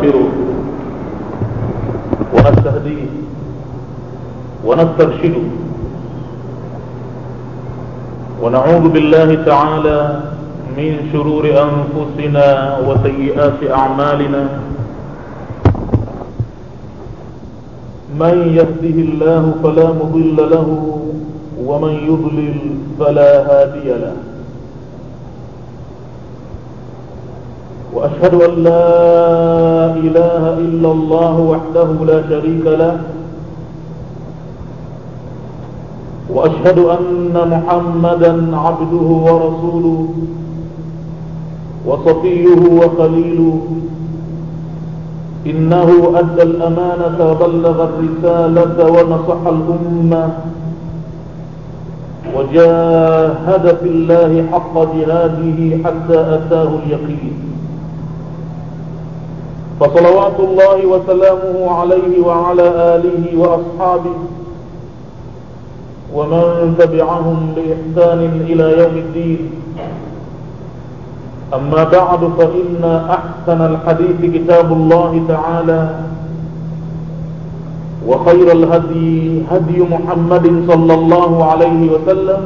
ونستغفره ونستهديه ونسترشده ونعوذ بالله تعالى من شرور أنفسنا وسيئات أعمالنا من يهده الله فلا مضل له ومن يضلل فلا هادي له وأشهد أن لا إله إلا الله وحده لا شريك له وأشهد أن محمدا عبده ورسوله وصفيه وخليله إنه أدى الأمانة وبلغ الرسالة ونصح الأمة وجاهد في الله حق جهاده حتى أتاه اليقين فصلوات الله وسلامه عليه وعلى آله وأصحابه ومن تبعهم بإحسان إلى يوم الدين أما بعد فإن أحسن الحديث كتاب الله تعالى وخير الهدي هدي محمد صلى الله عليه وسلم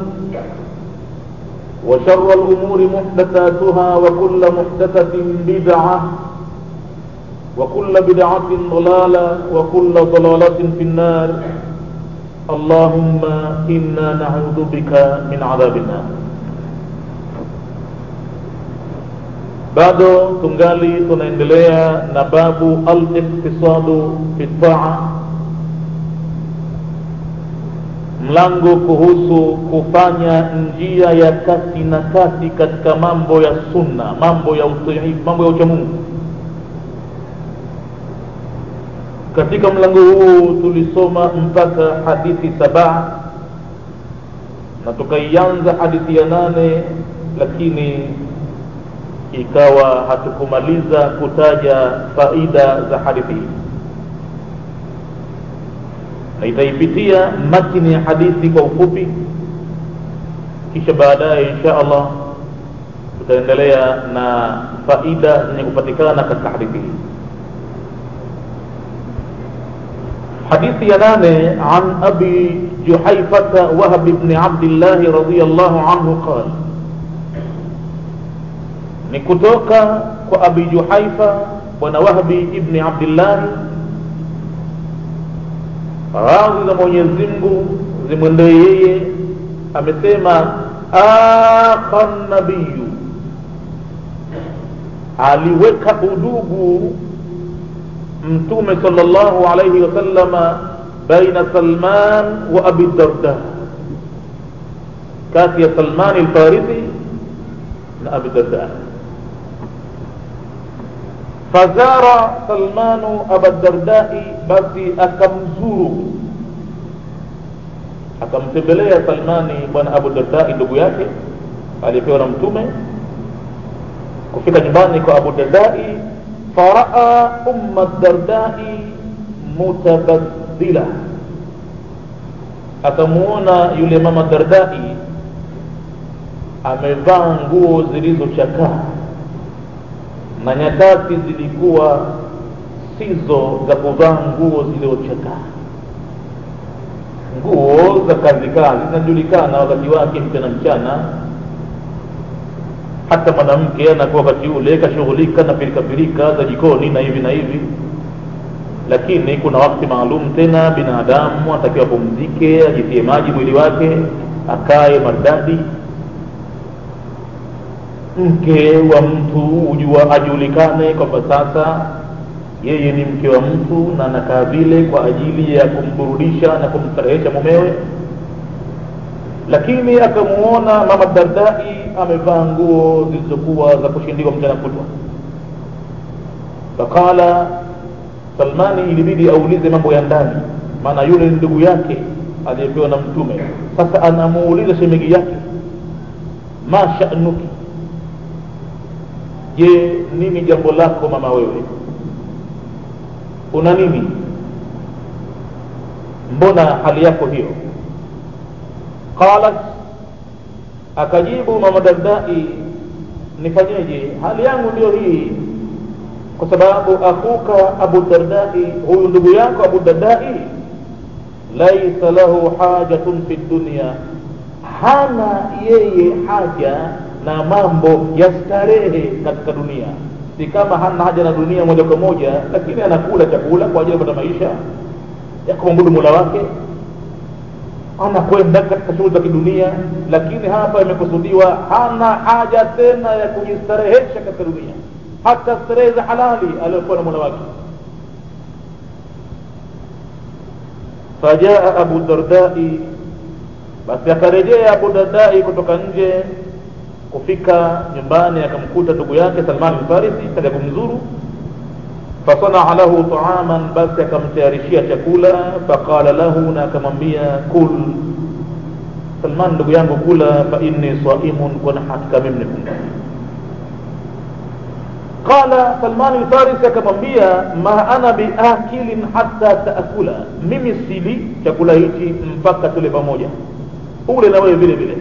وشر الأمور محدثاتها وكل محدثة بدعة وكل بدعة ضلالة وكل ضلالة في النار اللهم إنا نعوذ بك من عذاب النار bado tungali tunaendelea na babu al-iqtisadu fi taa mlango kuhusu kufanya njia ya kati na kati katika mambo ya sunna mambo ya utii mambo ya uchamungu katika mlango huu tulisoma mpaka hadithi saba na tukaianza hadithi ya nane lakini ikawa hatukumaliza kutaja faida za hadithi hii na itaipitia matini ya hadithi kwa ufupi kisha baadaye insha allah tutaendelea na faida zenye kupatikana katika hadithi hii حديث ينام عن أبي جحيفة وهب بن عبد الله رضي الله عنه قال نكتوك وأبي جحيفة ونوهبي ابن عبد الله radhi za mwenyezi mungu zimwendee yeye amesema akha nabiyu aliweka udugu mtume sallallahu alayhi wasallama baina salman wa abi darda kati ya salman alfarisi na abi darda fazara salmanu aba dardai basi akamzuru akamtembelea salmani bwana abu dardai ndugu yake aliyepewa na mtume kufika nyumbani kwa abu dardai faraa umma dardai mutabaddila akamuona yule mama dardai amevaa nguo zilizochakaa na nyakati zilikuwa sizo za kuvaa nguo zilizochakaa nguo za kazi kazi zinajulikana wakati wake mchana mchana hata mwanamke anakuwa wakati ule kashughulika na pirikapirika za jikoni na hivi na hivi lakini kuna wakati maalum tena binadamu anatakiwa apumzike ajitie maji mwili wake akae maridadi mke wa mtu ujua ajulikane kwamba sasa yeye ni mke wa mtu na anakaa vile kwa ajili ya kumburudisha na kumstarehesha mumewe lakini akamuona mama dardai amevaa nguo zilizokuwa za kushindikwa mchana kutwa faqala salmani ilibidi aulize mambo ya ndani maana yule ni ndugu yake aliyepewa na mtume sasa anamuuliza shemegi yake ma sha'nuki je nini jambo lako mama wewe una nini mbona hali yako hiyo qalat akajibu mama dardai nifanyeje hali yangu ndio hii kwa sababu akhuka abu dardai huyu ndugu yako abu dardai laisa lahu hajatun fi dunia hana yeye haja na mambo ya starehe katika dunia si kama hana haja na dunia moja kwa moja lakini anakula chakula kwa ajili ya kupata maisha ya kumwabudu mola wake anakwenda katika shughuli za kidunia lakini hapa imekusudiwa hana haja tena ya kujistarehesha katika dunia hata starehe za halali aliyokuwa na mola wake fajaa abu dardai basi akarejea abu dardai kutoka nje kufika nyumbani akamkuta ndugu yake salman lfarisi kaja kumzuru fasanaa lahu taaman basi akamtayarishia chakula faqala lahu na akamwambia kul salman ndugu yangu kula fa inni saimun kwani hakika mimi nifunga qala salman lfarisi akamwambia ma ana biakilin hata taakula mimi sili chakula hichi mpaka tule pamoja ule na wewe vile vile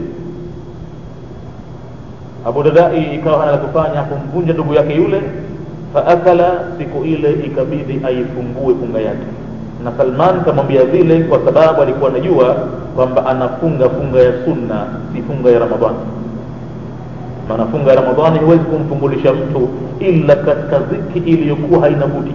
abu dadai ikawa hana la kufanya kumvunja ndugu yake yule faakala siku ile ikabidi aifungue funga yake na salman kamwambia vile kwa sababu alikuwa anajua kwamba anafunga funga ya sunna si funga ya ramadhani maana funga ya ramadhani huwezi kumfungulisha mtu ila katika dhiki iliyokuwa haina budi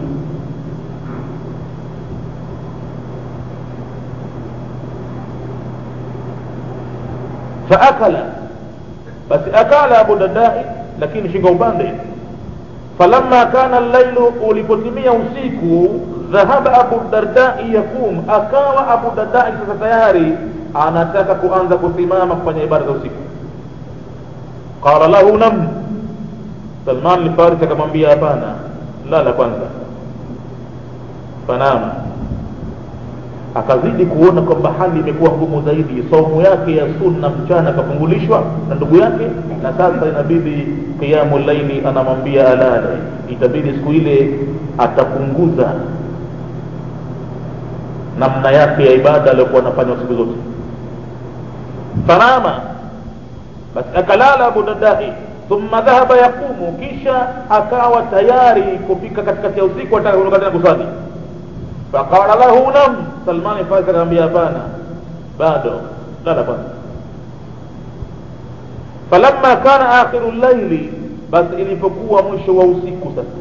faakala basi akala abu dadai lakini shinga upande falamma kana llailu ulipotimia usiku dhahaba abu dardai yakum akawa abu dardai sasa tayari anataka kuanza kusimama kufanya ibada za usiku qala lahu nam salman lfaris akamwambia hapana lala kwanza fanama akazidi kuona kwamba hali imekuwa ngumu zaidi saumu yake ya sunna mchana akafungulishwa na ndugu yake na sasa inabidi qiyamu laili anamwambia alale itabidi siku ile atapunguza namna yake ya ibada aliyokuwa anafanya siku zote fanama basi akalala abu dadai thumma dhahaba yaqumu kisha akawa tayari kufika katikati ya usiku ataka kuondoka tena kusali faqala lahu nam salmani farisi akamwambia hapana bado lala kwanza falamma kana akhiru llaili basi ilipokuwa mwisho wa usiku sasa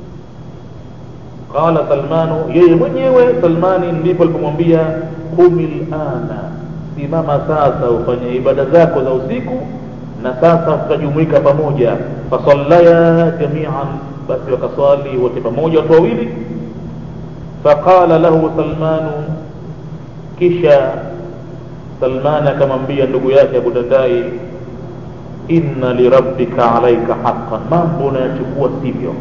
qala salmanu yeye mwenyewe salmani ndipo alipomwambia qumi lana simama sasa ufanye ibada zako za usiku na sasa tutajumuika pamoja fasallaya jamian basi wakaswali wote pamoja watu wawili faqala lahu salmanu kisha salmani akamwambia ndugu yake abu dadai inna lirabbika alaika haqan mambo unayachukua sivyo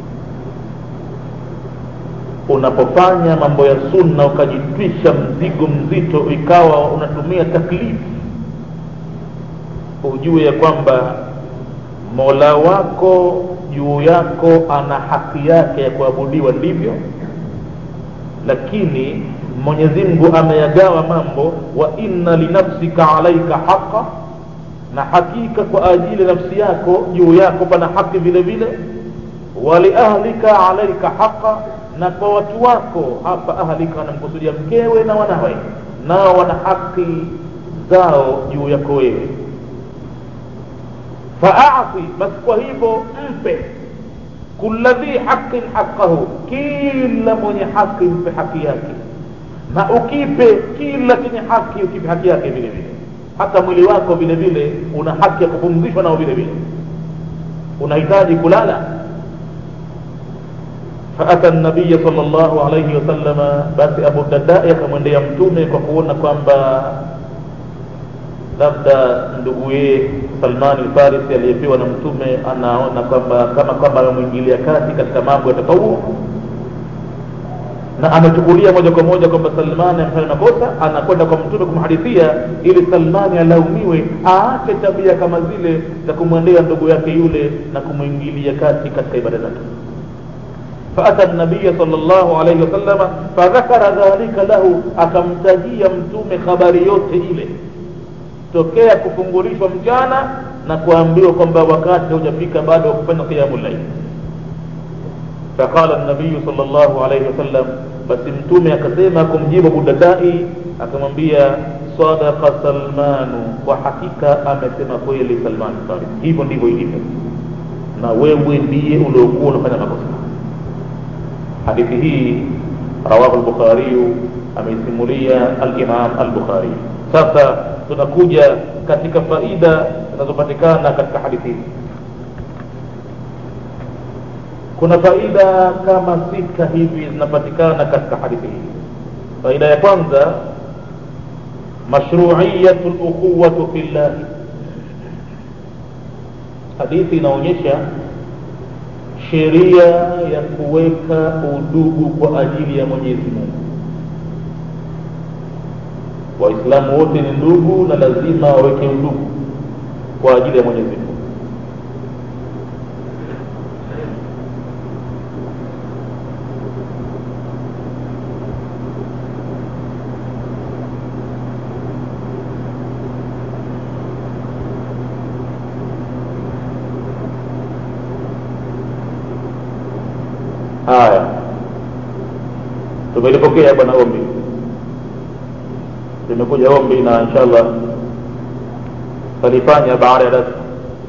unapofanya mambo ya sunna ukajitwisha mzigo mzito ikawa unatumia taklifu ujue ya kwamba mola wako juu yako ana haki yake ya kuabudiwa ndivyo lakini mwenyezi mungu ameyagawa mambo wa inna linafsika alaika haqa na hakika kwa ajili ya nafsi yako juu yako pana haki vile vile waliahlika alaika haqa na kwa watu wako hapa ahlika wanamkusudia mkewe na wanawe nao wana haki zao juu yako wewe faati basi kwa hivyo mpe kula dhi haqin haqahu kila mwenye haki mpe haki yake na ukipe kila chenye haki ukipe haki yake vile vile hata mwili wako vile vile una haki ya kupumzishwa nao vile vile unahitaji kulala faata nabiya sal llahu alaihi wasalama basi abu dadai akamwendea mtume kwa kuona kwamba labda nduguye salmani lfarisi aliyepewa na mtume anaona kwamba kama kwamba amemwingilia kati katika mambo ya tatawuu na amechukulia moja kwa moja kwamba salmani amefanya makosa anakwenda kwa mtume kumhadithia ili salmani alaumiwe aache tabia kama zile za kumwendea ndugu yake yule na kumwingilia kati katika ibada zake faata nabiya sal llahu alaihi wasalama fadhakara dhalika lahu akamtajia mtume habari yote ile tokea kufungulishwa mchana na kuambiwa kwamba wakati haujafika bado wa kufanya qiyamu llail faqala nabiyu sal llahu alaihi wasallam basi mtume akasema kumjibu budadai akamwambia sadaqa salmanu kwa hakika amesema kweli salman farisi hivyo ndivyo ilivyo na wewe ndiye uliokuwa unafanya makosa hadithi hii rawahu lbukhariyu ameisimulia alimam albukhari sasa tunakuja katika faida zinazopatikana katika hadithi hii kuna faida kama sita hivi zinapatikana katika hadithi hii faida ya kwanza mashruiyatu lukhuwatu fi llahi hadithi inaonyesha sheria ya kuweka udugu kwa ajili ya mwenyezi mungu waislamu wote ni ndugu na lazima waweke udugu kwa ajili ya mwenyezi mungu haya tumelipokea bwana ombi limekuja ombi na inshallah talifanya baada ya darsa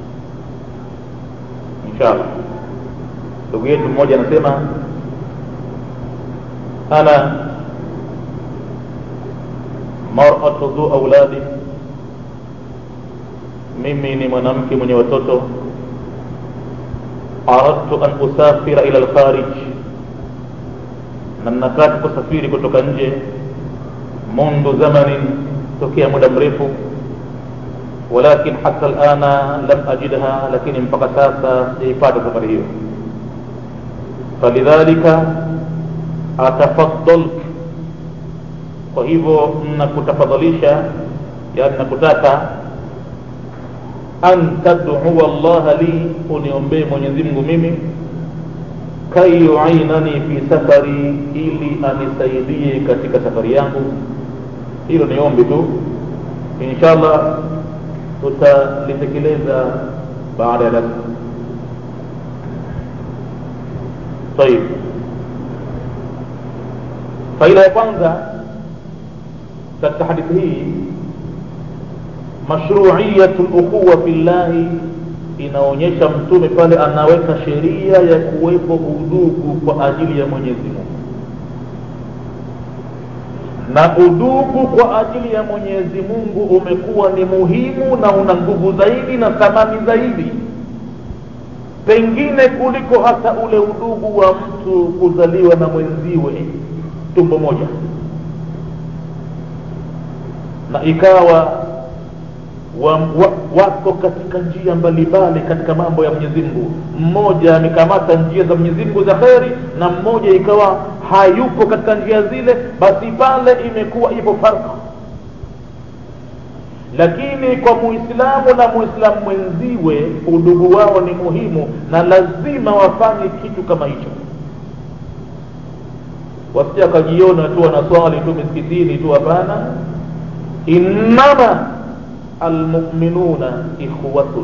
inshallah ndugu yetu mmoja anasema ana maratu dhu auladi mimi ni mwanamke mwenye watoto aradtu an usafira ila lkharij na nataka kusafiri kutoka nje mundu zamanin tokea muda mrefu walakin hata lana lam ajidha lakini mpaka sasa sijaipata safari hiyo falidhalika atafaddalk kwa hivyo nakutafadhalisha yani nakutaka an tadua llaha li uniombee mwenyezi mungu mimi kai yuinani fi safari ili anisaidie katika safari yangu hilo ni ombi tu inshallah tutalitekeleza baada ya darsa طيب faida ya kwanza katika hadithi hii mashruiyatu lukhuwa fi llahi inaonyesha mtume pale anaweka sheria ya kuwepo udugu kwa ajili ya mwenyezi mungu na udugu kwa ajili ya mwenyezi mungu umekuwa ni muhimu na una nguvu zaidi na thamani zaidi pengine kuliko hata ule udugu wa mtu kuzaliwa na mwenziwe tumbo moja na ikawa wa, wa, wako katika njia mbalimbali katika mambo ya mwenyezi mungu mmoja amekamata njia za mwenyezi mungu za kheri na mmoja ikawa hayupo katika njia zile basi pale imekuwa ipo farka lakini kwa muislamu na muislamu mwenziwe udugu wao ni muhimu na lazima wafanye kitu kama hicho wasija wakajiona tu wanaswali tu misikitini tu hapana innama almuminuna ikhwatun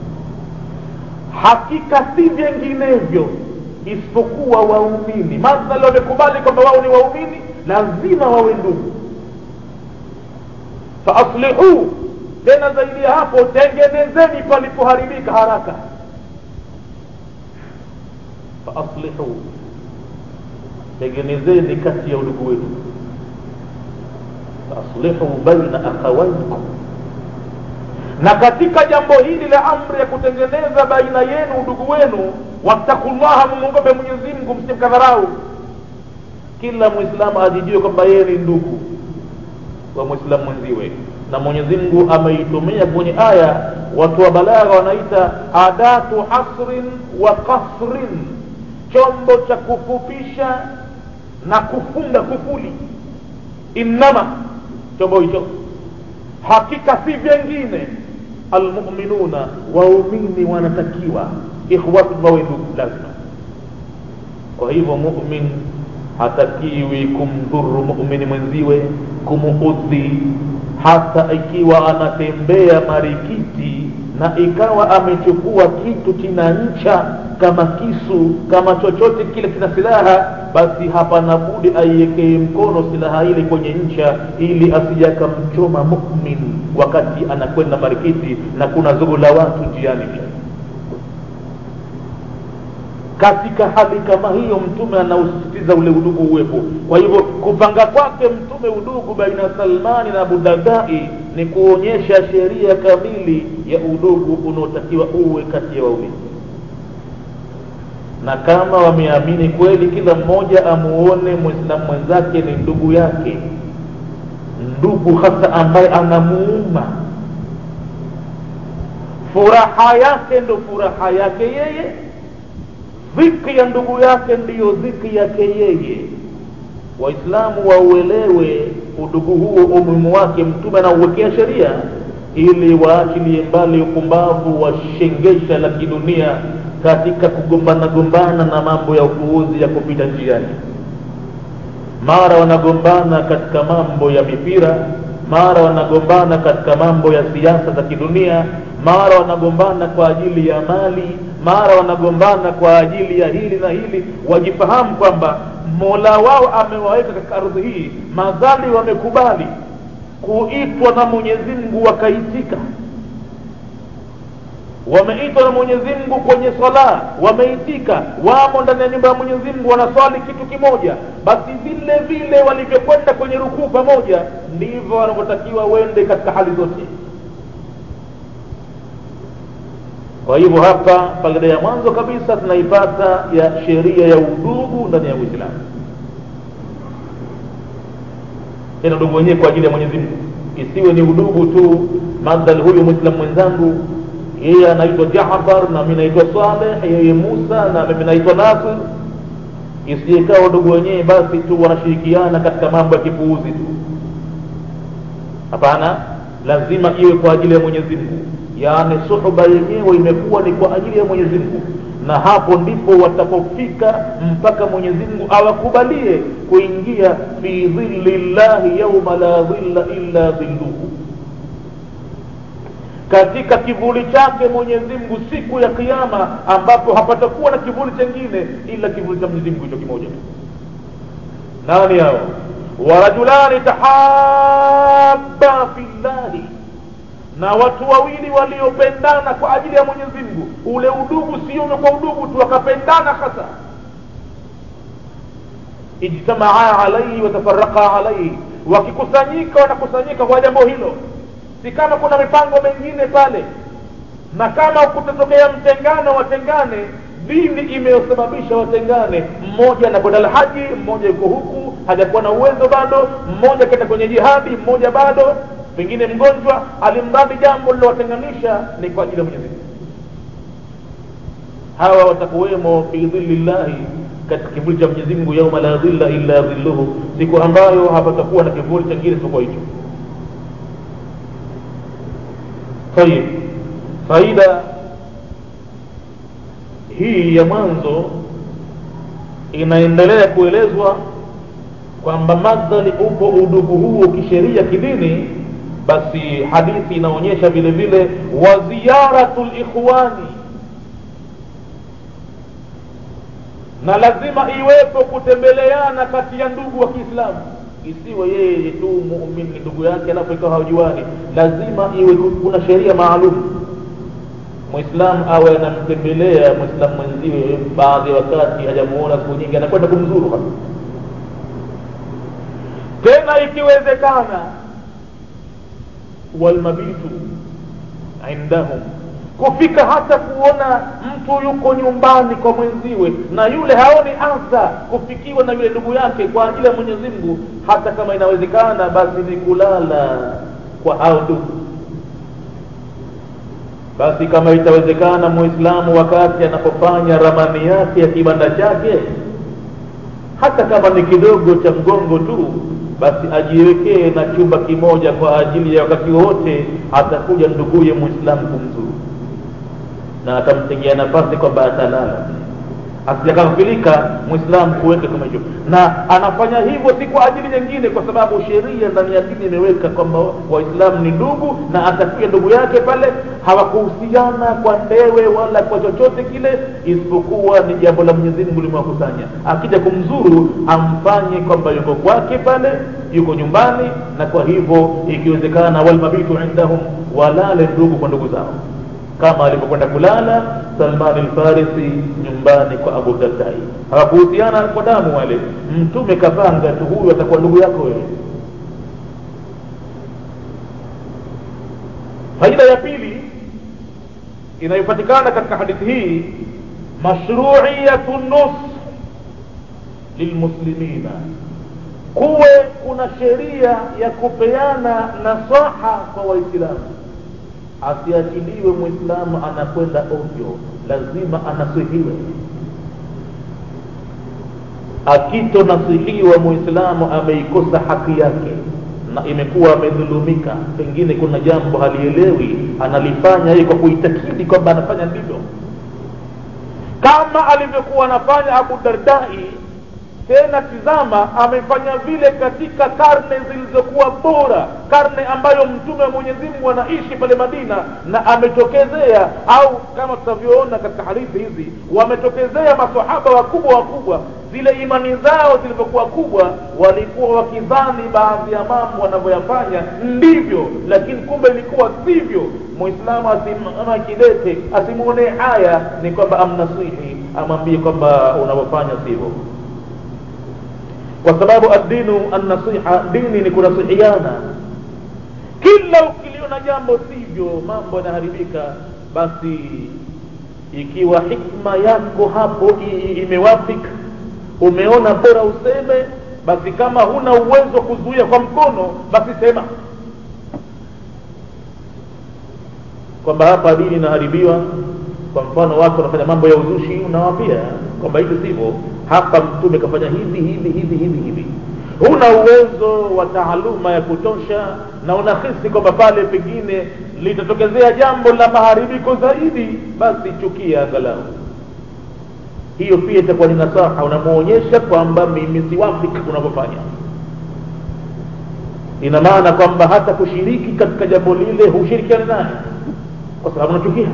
hakika si vinginevyo isipokuwa waumini madhali wamekubali kwamba wao ni waumini lazima wawe ndugu faaslihuu tena zaidi ya hapo tengenezeni palipoharibika haraka faaslihuu tengenezeni kati ya udugu wetu faaslihuu baina akhawaikum na katika jambo hili la amri ya kutengeneza baina yenu udugu wenu wattakullaha mumwogope mwenyezi mungu msimkadharau kila mwislamu ajijue kwamba yeye ni ndugu wa mwislamu mwenziwe na mwenyezi mungu ameitumia kwenye aya watu wa balagha wanaita adatu hasrin wa kasrin chombo cha kufupisha na kufunga kufuli innama chombo hicho hakika si vyengine almuminuna waumini wanatakiwa ikhwatu wawe ndugu lazima kwa hivyo mumin hatakiwi kumdhuru mumini mwenziwe kumuudhi hata ikiwa anatembea marikiti na ikawa amechukua kitu kina ncha kama kisu kama chochote kile kina silaha basi hapana budi aiwekee mkono silaha ile kwenye ncha ili asije akamchoma mumin wakati anakwenda marikiti na kuna zogo la watu njiani pia katika hali kama hiyo mtume anausisitiza ule udugu uwepo kwa hivyo kupanga kwake mtume udugu baina salmani na abudardai ni kuonyesha sheria kamili ya udugu unaotakiwa uwe kati ya waumini na kama wameamini kweli kila mmoja amuone mwislamu mwenzake ni ndugu yake ndugu hasa ambaye anamuuma furaha yake ndo furaha yake yeye dhiki ya ndugu yake ndiyo dhiki yake yeye waislamu wauelewe udugu huo umuhimu wake mtume anauwekea sheria ili waachilie mbali upumbavu wa shengesha la kidunia katika kugombana gombana na mambo ya upuuzi ya kupita njiani mara wanagombana katika mambo ya mipira mara wanagombana katika mambo ya siasa za kidunia mara wanagombana kwa ajili ya mali mara wanagombana kwa ajili ya hili na hili wajifahamu kwamba mola wao amewaweka katika ardhi hii madhali wamekubali kuitwa na mwenyezi mungu wakaitika wameitwa na mwenyezi mungu kwenye swala wameitika wamo ndani ya nyumba ya mwenyezi mungu wanaswali kitu kimoja basi vile vile walivyokwenda kwenye rukuu pamoja ndivyo wanavyotakiwa wende katika hali zote kwa hivyo hapa faida ya mwanzo kabisa tunaipata ya sheria ya udugu ndani ya uislamu tena udugu wenyewe kwa ajili ya mwenyezi mungu isiwe ni udugu tu madhali huyu mwislamu mwenzangu yeye anaitwa jafar na mi naitwa saleh yeye musa na mimi naitwa nasir isijekaa udugu wenyewe basi tu wanashirikiana katika mambo ya kipuuzi tu hapana lazima iwe kwa ajili ya mwenyezi mungu yaani suhuba yenyewe imekuwa ni kwa ajili ya mwenyezi mungu na hapo ndipo watapofika mpaka mwenyezi mungu awakubalie kuingia fi dhilli llahi yauma la dhilla illa dhilluhu katika kivuli chake mwenyezi mungu siku ya kiama ambapo hapatakuwa na kivuli chengine ila kivuli cha mwenyezi mungu hicho kimoja nani hao warajulani tahaba fi llahi na watu wawili waliopendana kwa ajili ya mwenyezi mungu ule udugu sio kwa udugu tu wakapendana hasa ijtamaa alaihi watafaraka alaihi wakikusanyika wanakusanyika kwa jambo hilo si kama kuna mipango mengine pale na kama kutatokea mtengano watengane dini imeyosababisha watengane mmoja anakwenda lhaji mmoja yuko huku hajakuwa na uwezo bado mmoja kenda kwenye jihadi mmoja bado pengine mgonjwa alimradi jambo lilowatenganisha ni kwa ajili ya mwenyezi hawa watakuwemo fi dhilli llahi katika kivuli cha mwenyezi mungu yauma la dhilla illa dhilluhu siku ambayo hapatakuwa na kivuli chengine isipokuwa hicho tayib faida hii ya mwanzo inaendelea kuelezwa kwamba madhali upo udugu huo kisheria kidini basi hadithi inaonyesha vile vile wa ziyaratu likhwani na lazima iwepo kutembeleana kati ya ndugu wa kiislamu isiwe yeye tu muumini ni ndugu yake alafu ikawa hawajuani lazima iwe kuna sheria maalum mwislamu awe anamtembelea mwislamu mwenziwe baadhi ya wakati hajamuona siku nyingi anakwenda kumzuru hapa tena ikiwezekana walmabitu indahum kufika hata kuona mtu yuko nyumbani kwa mwenziwe na yule haoni adha kufikiwa na yule ndugu yake kwa ajili ya mwenyezi mungu hata kama inawezekana basi ni kulala kwa hao ndugu basi kama itawezekana muislamu wakati anapofanya ramani yake ya kibanda chake hata kama ni kidogo cha mgongo tu basi ajiwekee na chumba kimoja kwa ajili ya wakati wote atakuja nduguye muislamu kumzuru na atamtengea nafasi kwamba atalala asijakafilika mwislamu kuweka kama hicho na anafanya hivyo si kwa ajili nyingine kwa sababu sheria ndani ya dini imeweka kwamba waislamu ni ndugu na atafikia ndugu yake pale hawakuhusiana kwa ndewe wala kwa chochote kile isipokuwa ni jambo la mwenyezi mungu limewakusanya akija kumzuru amfanye kwamba yuko kwake pale yuko nyumbani na kwa hivyo ikiwezekana walmabitu indahum walale ndugu kwa ndugu zao kama alipokwenda kulala salman lfarisi nyumbani kwa abu dardai hawakuhusiana kwa damu wale mtume kapanga tu huyu atakuwa ndugu yako wewe faida ya pili inayopatikana katika hadithi hii mashruiyatu nus lilmuslimina kuwe kuna sheria ya kupeana nasaha kwa waislamu asiachiliwe mwislamu anakwenda ovyo lazima anasihiwe akitonasihiwa mwislamu ameikosa haki yake na imekuwa amedhulumika pengine kuna jambo halielewi analifanya yeye kwa kuitakidi kwamba anafanya ndivyo kama alivyokuwa anafanya abu dardai tena tizama amefanya vile katika karne zilizokuwa bora karne ambayo mtume wa mwenyezi mungu anaishi pale madina na ametokezea au kama tutavyoona katika hadithi hizi wametokezea masahaba wakubwa wakubwa zile imani zao zilivyokuwa kubwa walikuwa wakidhani baadhi ya mambo wanavyoyafanya ndivyo lakini kumbe ilikuwa sivyo mwislamu asimama kidete asimwonee haya ni kwamba amnasihi amwambie kwamba unavyofanya sivyo kwa sababu addinu annasiha dini ni kunasihiana kila ukiliona jambo sivyo mambo yanaharibika basi ikiwa hikma yako hapo imewafika umeona bora useme basi kama huna uwezo kuzuia kwa mkono basi sema kwamba hapa dini inaharibiwa kwa mfano watu wanafanya mambo ya uzushi unawapia kwamba hivi sivyo hapa mtume kafanya hivi hivi hivi hivi hivi huna uwezo wa taaluma ya kutosha na unahisi kwamba pale pengine litatokezea jambo la maharibiko zaidi basi chukia angalau hiyo pia itakuwa ni nasaha unamwonyesha kwamba mimi siwafiki unavyofanya ina maana kwamba hata kushiriki katika jambo lile hushirikiani naye kwa sababu unachukia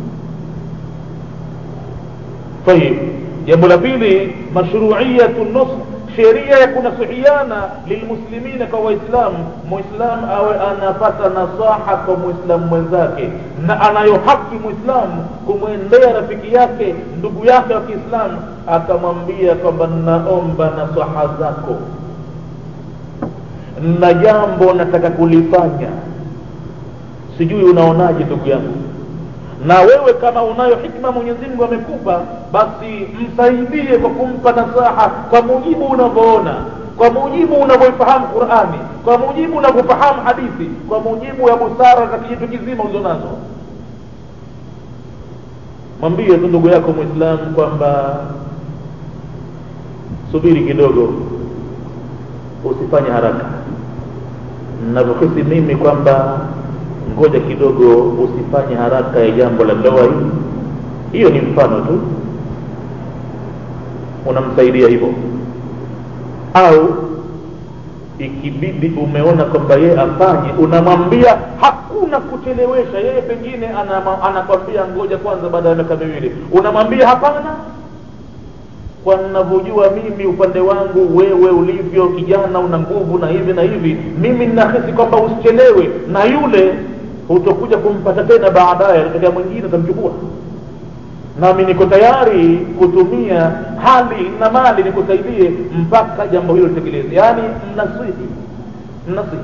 طيب jambo la pili mashruiyatu nusr sheria ya kunasihiana lilmuslimina kwa waislamu muislam awe anapata nasaha kwa muislamu mwenzake na anayo haki muislamu kumwendea rafiki yake ndugu yake wa kiislamu akamwambia kwamba naomba nasaha zako na jambo nataka kulifanya sijui unaonaje ndugu yangu na wewe kama unayo hikma mwenyezi mungu amekupa basi msaidie kwa kumpa nasaha kwa mujibu unavyoona kwa mujibu unavyoifahamu qurani kwa mujibu unavyofahamu hadithi kwa mujibu ya busara za kijitu kizima ulizonazo mwambie tu ndugu yako mwislamu kwamba subiri kidogo usifanye haraka navyohisi mimi kwamba ngoja kidogo usifanye haraka ya jambo la ndoa hii hiyo ni mfano tu unamsaidia hivyo au ikibidi umeona kwamba yeye afanye unamwambia hakuna kuchelewesha yeye pengine anakwambia ngoja kwanza baada ya miaka miwili unamwambia hapana kwa ninavyojua mimi upande wangu wewe ulivyo kijana una nguvu na hivi na hivi mimi ninahisi kwamba usichelewe na yule hutokuja kumpata tena baadaye atatokea mwingine atamchukua nami niko tayari kutumia hali na mali nikusaidie mpaka jambo hilo litekeleze yaani mnasihi mnasihi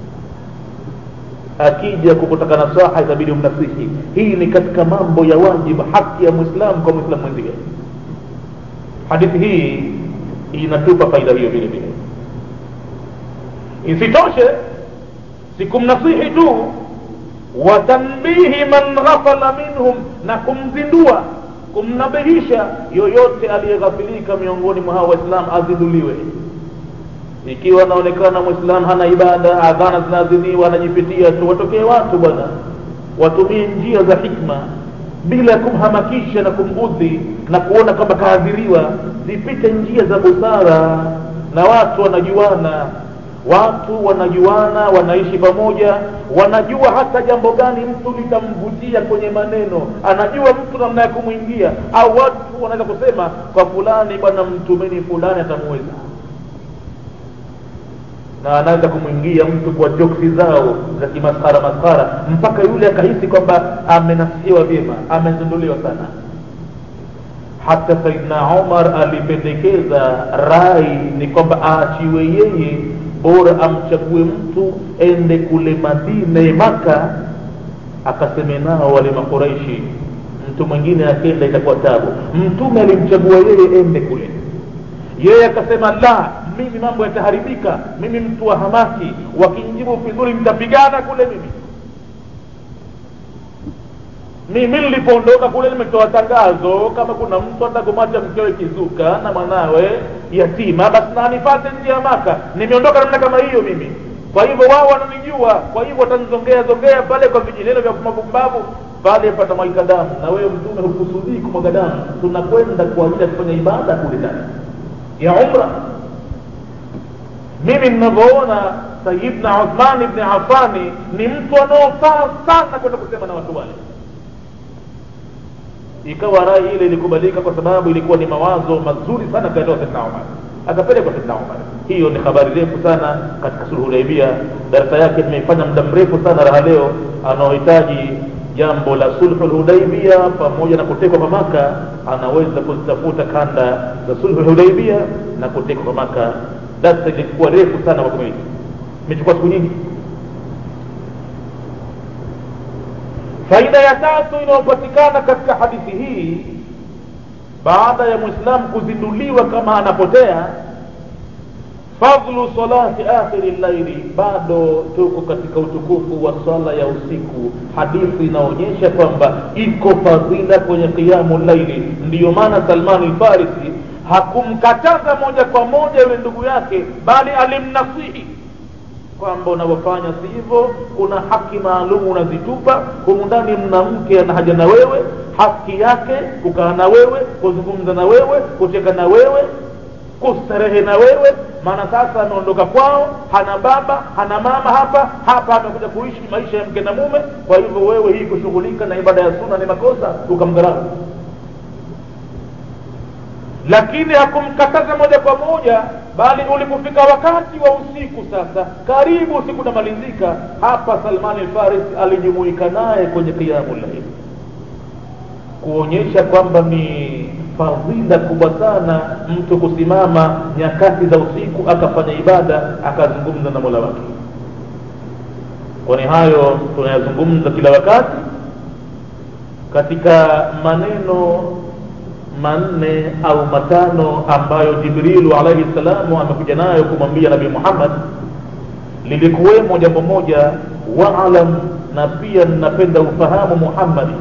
akija kukutaka nasaha itabidi mnasihi hii ni katika mambo ya wajibu haki ya mwislamu kwa mwislamu mwenzie hadithi hii inatupa faida hiyo vile vile isitoshe sikumnasihi tu watanbihi man ghafala minhum na kumzindua kumnabihisha yoyote aliyeghafilika miongoni mwa hao waislamu azinduliwe ikiwa anaonekana mwislamu hana ibada adhana zinaadhiniwa anajipitia tu watokee watu bwana watumie njia za hikma bila ya kumhamakisha na kumudhi na kuona kwamba kaadhiriwa zipite njia za busara na watu wanajuana watu wanajuana wanaishi pamoja wanajua hata jambo gani mtu litamvutia kwenye maneno anajua mtu namna ya kumwingia au watu wanaweza kusema kwa fulani bwana mtumeni fulani atamuweza na anaweza kumwingia mtu kwa joksi zao za kimaskara maskara mpaka yule akahisi kwamba amenasihiwa vyema amezinduliwa sana hata saidna umar alipendekeza rai ni kwamba aachiwe yeye bora amchague mtu ende kule madina maka akaseme nao wale makuraishi mtu mwingine akenda itakuwa tabu mtume alimchagua yeye ende kule yeye akasema la mimi mambo yataharibika mimi mtu wa hamaki wakinjibu vizuri nitapigana kule mimi mimi nilipoondoka kule nimetoa tangazo kama kuna mtu atakumacha mkewe kizuka na mwanawe yatima basi na anipate nje ya maka nimeondoka namna kama hiyo mimi kwa hivyo wao wananijua kwa hivyo watanizongea zongea pale kwa vijineno vya kumavumbavu pale patamwaika damu na wewe mtume hukusudii kumwaga damu tunakwenda kwa ajili ya kufanya ibada kule ndani ya umra mimi ninavyoona sayidna uthman ibni afani ni mtu anaofaa sana kwenda kusema na watu wale ikawa rai ile ilikubalika kwa sababu ilikuwa ni mawazo mazuri sana kaelewa saidna umar akapelekwa saidna umar hiyo ni habari refu sana katika sulhu hudaibia darasa yake tumeifanya muda mrefu sana raha leo anaohitaji jambo la sulhu lhudaibia pamoja na kutekwa kwa maka anaweza kuzitafuta kanda za sulhu lhudaibia na kutekwa kwa maka darsa ilikuwa refu sana kwa kumiliki imechukua siku nyingi faida ya tatu inayopatikana katika hadithi hii baada ya mwislamu kuzinduliwa kama anapotea fadlu salati akhiri llaili bado tuko katika utukufu wa swala ya usiku hadithi inaonyesha kwamba iko fadhila kwenye qiyamu llaili ndiyo maana salmani lfarisi hakumkataza moja kwa moja yule ndugu yake bali alimnasihi kwamba unavyofanya si hivyo kuna haki maalum unazitupa humu ndani mna mke ana haja na wewe haki yake kukaa na wewe kuzungumza na wewe kucheka na wewe kustarehe na wewe maana sasa ameondoka kwao hana baba hana mama hapa hapa amekuja kuishi maisha ya mke na mume kwa hivyo wewe hii kushughulika na ibada ya suna ni makosa ukamdharau lakini hakumkataza moja kwa moja bali ulipofika wakati wa usiku sasa karibu usiku unamalizika hapa salman alfaris alijumuika naye kwenye qiyamu llail kuonyesha kwamba ni fadhila kubwa sana mtu kusimama nyakati za usiku akafanya ibada akazungumza na mola wake kwani hayo tunayazungumza kila wakati katika maneno manne au matano ambayo jibrilu alaihi salamu amekuja nayo kumwambia nabii muhammad lilikuwemo jambo moja waalam na pia napenda ufahamu muhammadi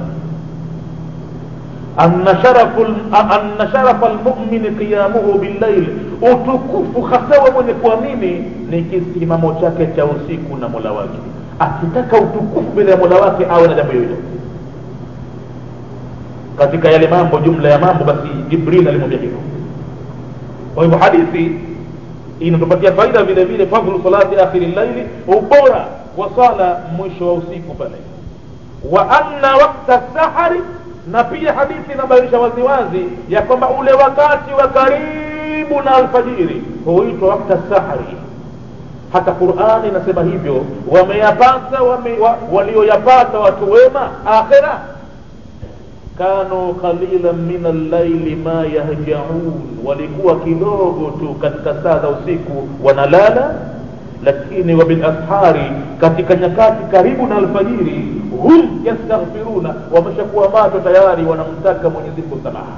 anna sharafu anna sharafa almu'min qiyamuhu billayl utukufu hasa wa mwenye kuamini ni kisimamo chake cha usiku na mola wake akitaka utukufu mbele ya mola wake awe na jambo hilo katika yale mambo jumla ya mambo basi jibril alimwambia hivyo kwa hivyo hadithi inatupatia faida vile vile fadhlu salati akhiri llaili ubora wa sala mwisho wa usiku pale wa anna wakta sahari na pia hadithi inabainisha waziwazi ya kwamba ule wakati wa karibu na alfajiri huitwa wakta sahari hata qurani inasema hivyo wameyapata wame, wa, walioyapata watu wema akhira kanu qalilan min allaili ma yahjaun walikuwa kidogo tu katika saa za usiku wanalala lakini wabilashari katika nyakati karibu na alfajiri hum yastaghfiruna wameshakuwa macho tayari wanamtaka mwenyezi mungu samaha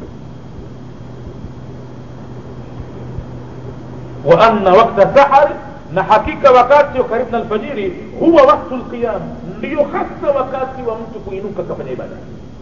wa anna wakta sahari na hakika wakati wa karibu na alfajiri huwa waktu lqiyam ndiyo hasa wakati wa mtu kuinuka kafanya ibada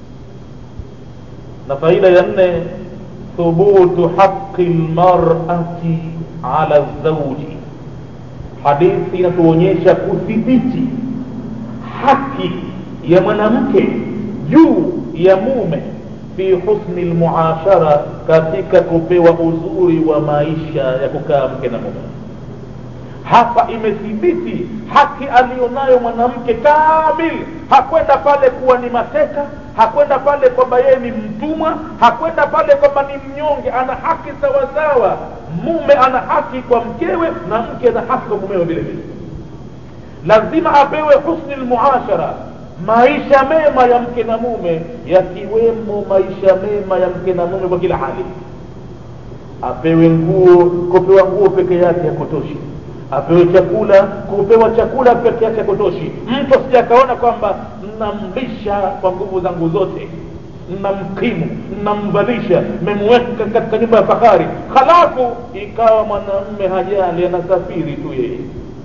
na faida ya nne thubutu haqi lmarati ala zauji hadithi inatuonyesha kudhibiti haki ya mwanamke juu ya mume fi husni lmuashara katika kupewa uzuri wa maisha ya kukaa mke na mume hapa imethibiti haki aliyonayo mwanamke kamil hakwenda pale kuwa ni mateka hakwenda pale kwamba yeye ni mtumwa hakwenda pale kwamba ni mnyonge ana haki sawasawa mume ana haki kwa mkewe na mke ana haki kwa mumewe vile vile lazima apewe husni lmuashara maisha mema ya mke na mume yakiwemo maisha mema ya mke na mume kwa kila hali apewe nguo kupewa nguo peke yake hakutoshi apewe chakula kupewa chakula peke yake hakutoshi mtu asija akaona kwamba namlisha kwa nguvu zangu zote namkimu namvalisha memweka katika nyumba ya fahari halafu ikawa mwanamme hajali anasafiri tu yeye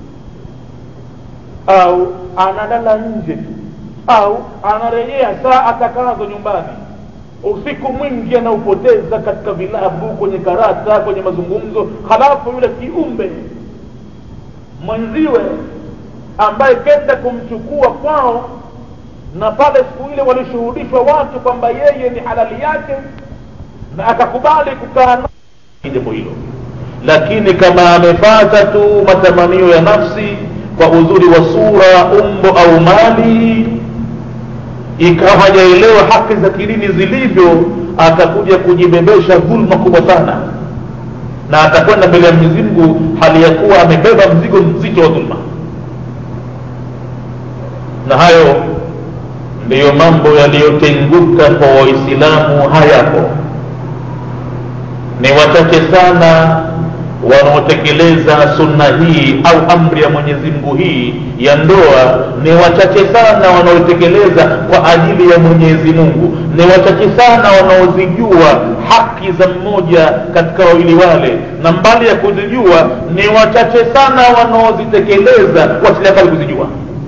au analala nje tu au anarejea saa atakazo nyumbani usiku mwingi anaupoteza katika vilabu kwenye karata kwenye mazungumzo halafu yule kiumbe mwenziwe ambaye kenda kumchukua kwao na pale siku ile walishuhudishwa watu kwamba yeye ni halali yake na akakubali kukaa jambo hilo lakini kama amepata tu matamanio ya nafsi kwa uzuri wa sura umbo au mali ikawa hajaelewa haki za kidini zilivyo atakuja kujibebesha dhulma kubwa sana na atakwenda mbele ya mwenyezi mungu hali ya kuwa amebeba mzigo mzito wa dhulma na hayo ndiyo mambo yaliyotenguka kwa waislamu hayapo ni wachache sana wanaotekeleza sunna hii au amri ya mwenyezi mungu hii ya ndoa ni wachache sana wanaotekeleza kwa ajili ya mwenyezi mungu ni wachache sana wanaozijua haki za mmoja katika wawili wale na mbali ya kuzijua ni wachache sana wanaozitekeleza wasilia kuzijua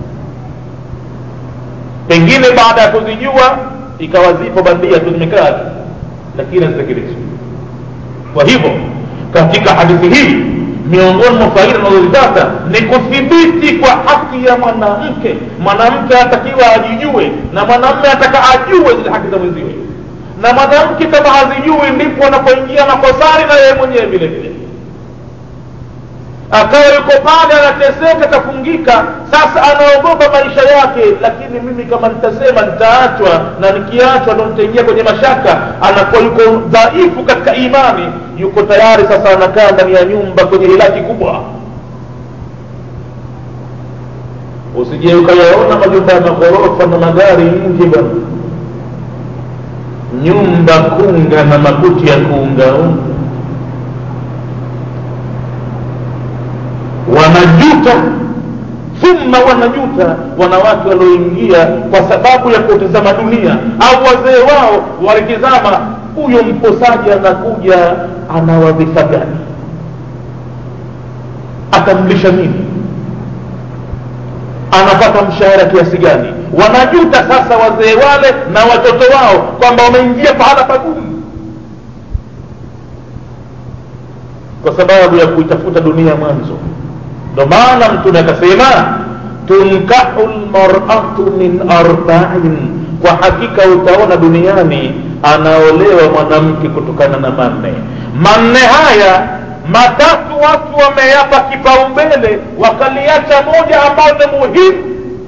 pengine baada ya kuzijua ikawa zipo bandia tu zimekaa lakini hazitekelezwi kwa hivyo katika hadithi hii miongoni mwa faida unazozipata ni kuthibiti kwa haki ya mwanamke mwanamke anatakiwa ajijue na mwanamme ataka ajue zile haki za mwenziwe na mwanamke kama hazijui ndipo anapoingia makosani na yeye mwenyewe vile vile akawa yuko pale anateseka kafungika sasa anaogopa maisha yake lakini mimi kama nitasema nitaachwa na nikiachwa ndo nitaingia kwenye mashaka anakuwa yuko dhaifu katika imani yuko tayari sasa anakaa ndani ya nyumba kwenye hilaki kubwa usije ukayaona majumba ya maghorofa na magari nje bwana nyumba kunga na makuti ya kuungaunga wanajuta thumma wanajuta wanawake walioingia kwa sababu ya kutizama dunia au wazee wao walitizama huyo mposaji anakuja ana wadhifa gani atamlisha nini anapata mshahara kiasi gani wanajuta sasa wazee wale na watoto wao kwamba wameingia pahala pagumu kwa sababu ya kuitafuta dunia mwanzo ndo maana mtume akasema tunkahu lmaratu min arbain kwa hakika utaona duniani anaolewa mwanamke kutokana na manne manne haya matatu watu wameyapa kipaumbele wakaliacha moja ambayo ni muhimu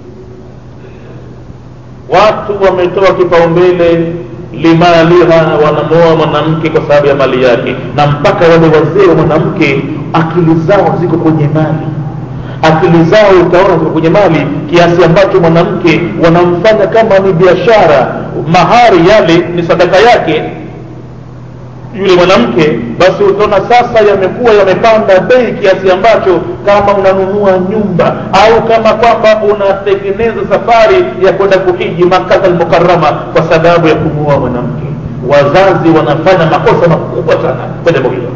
watu wametoa kipaumbele limaliha wanamoa mwanamke kwa sababu ya mali yake na mpaka wale wazee wa mwanamke akili zao ziko kwenye mali akili zao utaona ziko kwenye mali kiasi ambacho mwanamke wanamfanya kama ni biashara mahari yale ni sadaka yake yule mwanamke basi utaona sasa yamekuwa yamepanda bei kiasi ambacho kama unanunua nyumba au kama kwamba unatengeneza safari ya kwenda kuhiji makata almukarama kwa sababu ya kumuoa mwanamke wazazi wanafanya makosa makubwa sana kwa jambo hilo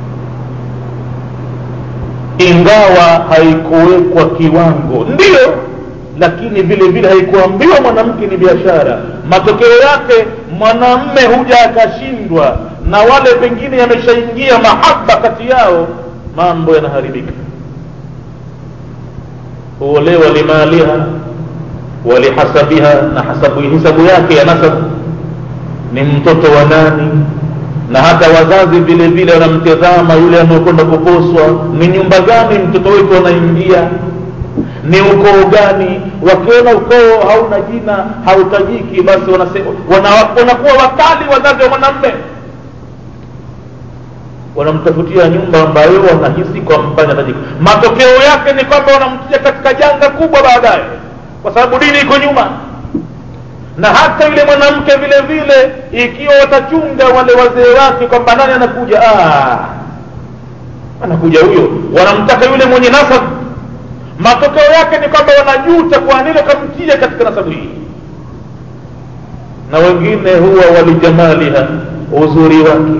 ingawa haikuwekwa kiwango ndio lakini vile vile haikuambiwa mwanamke ni biashara matokeo yake mwanamme huja akashindwa na wale pengine yameshaingia mahaba kati yao mambo yanaharibika huolewa limaliha walihasabiha na hasabu hisabu yake ya nasab ni mtoto wa nani na hata wazazi vile vile wanamtazama yule anayokwenda kuposwa ni nyumba gani mtoto wetu anaingia ni ukoo gani wakiona ukoo hauna jina hautajiki basi wanasema wana, wanakuwa wakali wazazi wa mwanamme wanamtafutia nyumba ambayo wanahisi kwamba inatajika matokeo yake ni kwamba wanamtia katika janga kubwa baadaye kwa sababu dini iko nyuma na hata yule mwanamke vile vile ikiwa watachunga wale wazee wake kwamba nani anakuja ah, anakuja huyo wanamtaka yule mwenye nasab matokeo yake ni kwamba wanajuta kwa nini wakamtia katika nasabu hii na wengine huwa walijamaliha uzuri wake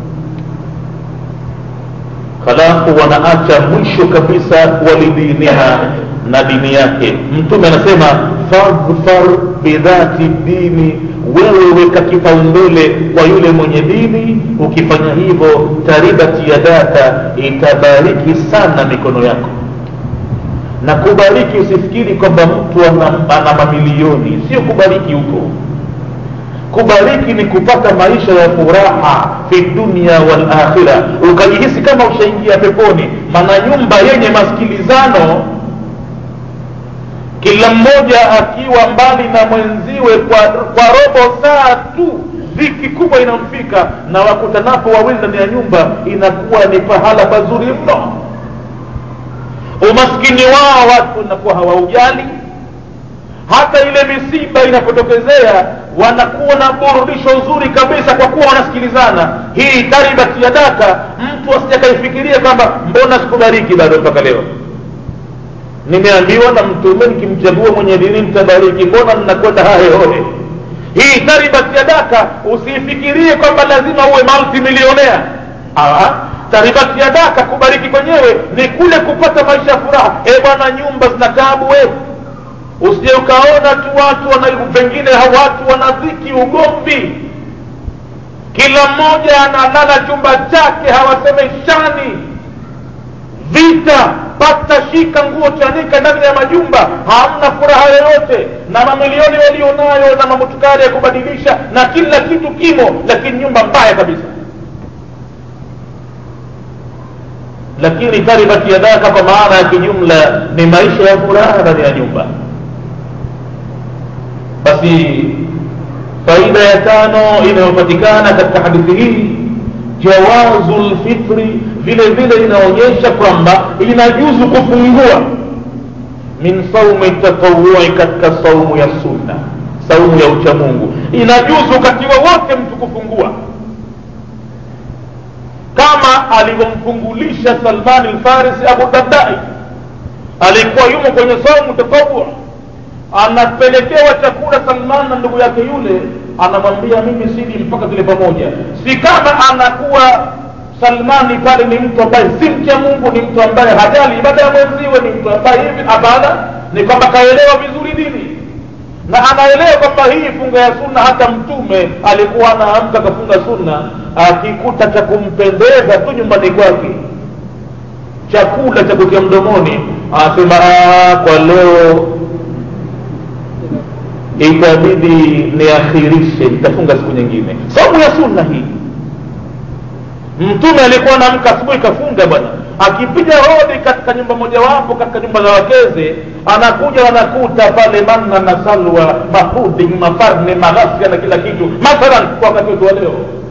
halafu wanaacha mwisho kabisa walidiniha na dini yake mtume anasema fadhfar bidhati dini wewe weka kipaumbele kwa yule mwenye dini ukifanya hivyo taribati yadaka itabariki sana mikono yako na kubariki usifikiri kwamba mtu ana, ana mamilioni sio kubariki huko kubariki ni kupata maisha ya furaha fi dunia wal akhira ukajihisi kama ushaingia peponi maana nyumba yenye masikilizano kila mmoja akiwa mbali na mwenziwe kwa, kwa robo saa tu dhiki kubwa inamfika na wakutanapo wawili ndani ya nyumba inakuwa ni pahala pazuri mno umaskini wao watu wanakuwa hawaujali hata ile misiba inapotokezea wanakuwa na burudisho zuri kabisa kwa kuwa wanasikilizana hii taribati ya daka mtu asijakaifikiria kwamba mbona sikubariki bado mpaka leo nimeambiwa na mtume nikimchagua mwenye dini mtabariki mbona mnakwenda hahehohe hii taribati ya daka usiifikirie kwamba lazima uwe multimilionea taribati ya daka kubariki kwenyewe ni kule kupata maisha ya furaha e bwana nyumba zina tabu we usije ukaona tu watu wana pengine watu wanadhiki ugomvi kila mmoja analala chumba chake hawasemeshani vita pata shika nguo chanika ndani ya majumba hamna furaha yoyote na mamilioni walionayo na mamutukari ya kubadilisha na kila kitu kimo lakini nyumba mbaya kabisa lakini taribati yadaka kwa maana ya kijumla ni maisha ya furaha ndani ya nyumba basi faida ya tano inayopatikana katika hadithi hii jawazu lfitri vile vile inaonyesha kwamba inajuzu kufungua min saumi tatawui katika saumu ya sunna saumu ya uchamungu inajuzu wakati wowote mtu kufungua kama alivyomfungulisha salmani lfarisi abu dardai alikuwa yumo kwenye saumu tatawua anapelekewa chakula salman na ndugu yake yule anamwambia mimi sili mpaka tule pamoja si kama anakuwa salmani pale ni mtu ambaye si mcha mungu ni mtu ambaye hajali ibada ya mwenziwe ni mtu ambaye hivi hapana ni kwamba kaelewa vizuri dini na anaelewa kwamba hii funga ya sunna hata mtume alikuwa anaamka akafunga sunna akikuta cha kumpendeza tu nyumbani kwake chakula cha kutia mdomoni anasema kwa leo itabidi niakhirishe nitafunga siku nyingine saumu ya sunna hii mtume alikuwa anaamka asubuhi kafunga bwana akipiga hodi katika nyumba mojawapo katika nyumba za wakeze anakuja anakuta pale manna na salwa mapuding mafarne maghasia na kila kitu mathalan kwa wakati wetu wa leo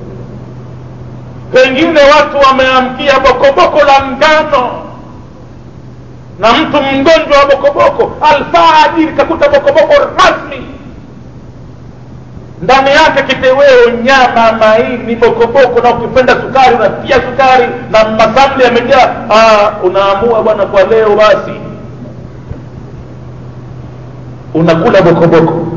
pengine watu wameamkia bokoboko la ngano na mtu mgonjwa wa bokoboko alfajiri kakuta bokoboko rasmi ndani yake kiteweo nyama maini bokoboko na ukipenda sukari unatia sukari na masamli yamejaa unaamua bwana kwa leo basi unakula bokoboko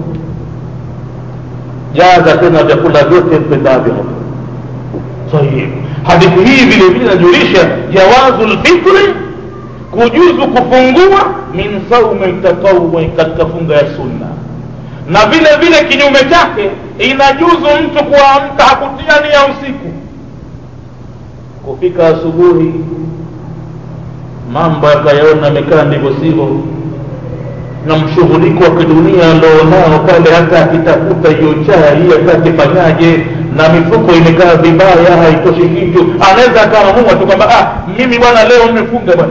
jaza tena vyakula vyote mpendavyo hapo sahih hadithi hii vile vile inajulisha jawazu lfitri kujuzu kufungua min saumi tatawui katika funga ya sunna na vile vile kinyume chake inajuzu mtu kuamka hakutia nia usiku kufika asubuhi mambo yakayaona amekaa ndivyo sivyo na mshughuliko wa kidunia alionao pale hata akitafuta hiyo chai hata akifanyaje na mifuko imekaa vibaya haitoshi kitu anaweza akaamua tu kwamba ah, mimi bwana leo nimefunga bwana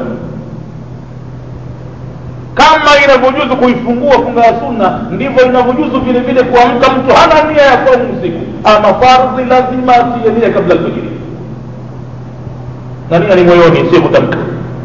kama inavyojuzu kuifungua funga ya sunna ndivyo inavyojuzu vile vile kuamka mtu hana nia ya saumu usiku ama fardhi lazima atie nia kabla alfajiri na nia ni moyoni sio kutamka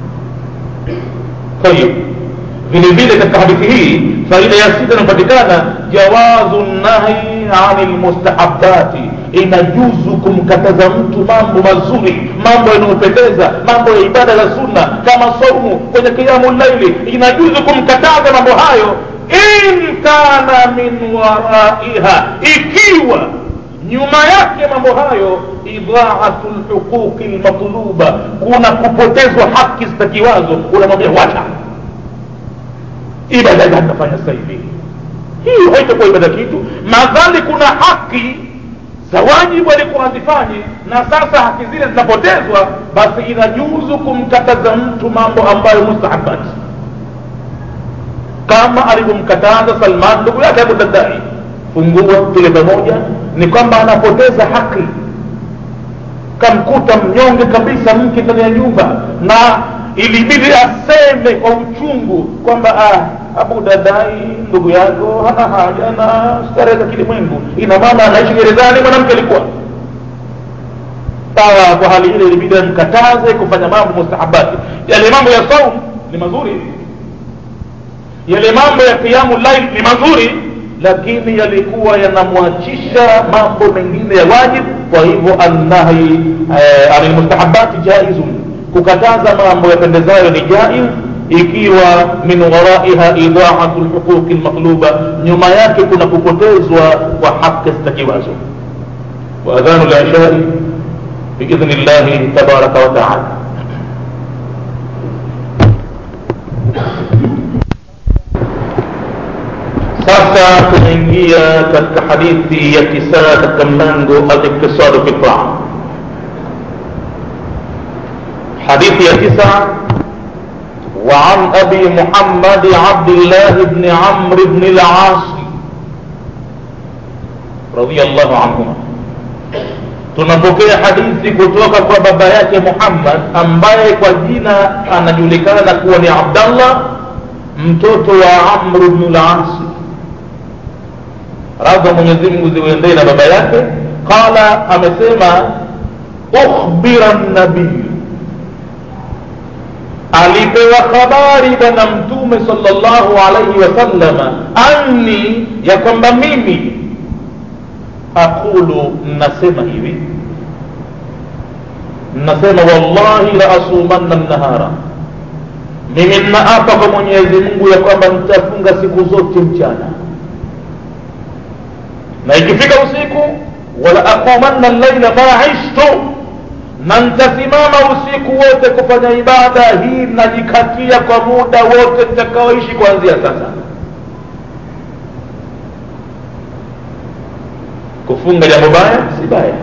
tayib vile vile katika hadithi hii faida ya sita inapatikana jawazu nahi ani lmustahabati inajuzu kumkataza mtu mambo mazuri mambo yanayopendeza mambo ya ibada za sunna kama saumu kwenye kiamu laili inajuzu kumkataza mambo hayo in kana min waraiha ikiwa nyuma yake mambo hayo idhaatu lhuquqi lmatluba kuna kupotezwa haki zitakiwazo unamwambia wacha ibada gani nafanya sasa hivi hiyo haitakuwa ibada kitu madhali kuna haki za wajibu alikuwa hazifanye na sasa haki zile zinapotezwa basi inajuzu kumkataza mtu mambo ambayo mustahabati kama alivyomkataza salman ndugu yake abu dardai fungua tule pamoja ni kwamba anapoteza haki kamkuta mnyonge kabisa mke ndani ya nyumba na ilibidi aseme kwa uchungu kwamba ah, abu dadai ndugu yako hana haja na starehe za kilimwengu ina maana anaishi gerezani mwanamke alikuwa sawa kwa hali ile ilibidi amkataze kufanya mambo mustahabati yale mambo ya saum ni mazuri yale mambo ya qiyamu lail ni mazuri lakini yalikuwa yanamwachisha mambo mengine ya wajib kwa hivyo annahi eh, anilmustahabati jaizun kukataza mambo yapendezayo ni jaiz ikiwa min waraiha idaatu lhuquqi lmatluba nyuma yake kuna kupotezwa kwa haki zitakiwazo waadhanu lishai biidhni llahi tabaraka wataala sasa tunaingia katika hadithi ya tisa katika mlango aliktisadu fi taa hadithi ya tisa وعن أبي محمد عبد الله بن عمرو بن العاص رضي الله عنهما tunapokea hadithi kutoka kwa baba yake muhammad ambaye kwa jina anajulikana kuwa ni abdallah mtoto wa amru bnu lasi radha mwenyezimngu ziuendee na baba yake qala amesema ukhbira nabiyu alipewa habari bwana mtume salllahu alaihi wasallama anni ya kwamba mimi aqulu nasema hivi nasema wallahi la asumanna nahara mimi nnaapa kwa mwenyezi mungu ya kwamba nitafunga siku zote mchana na ikifika usiku wala aqumanna llaila ma ishtu na nitasimama usiku wote kufanya ibada hii najikatia kwa muda wote nitakaoishi kuanzia sasa kufunga jambo baya si baya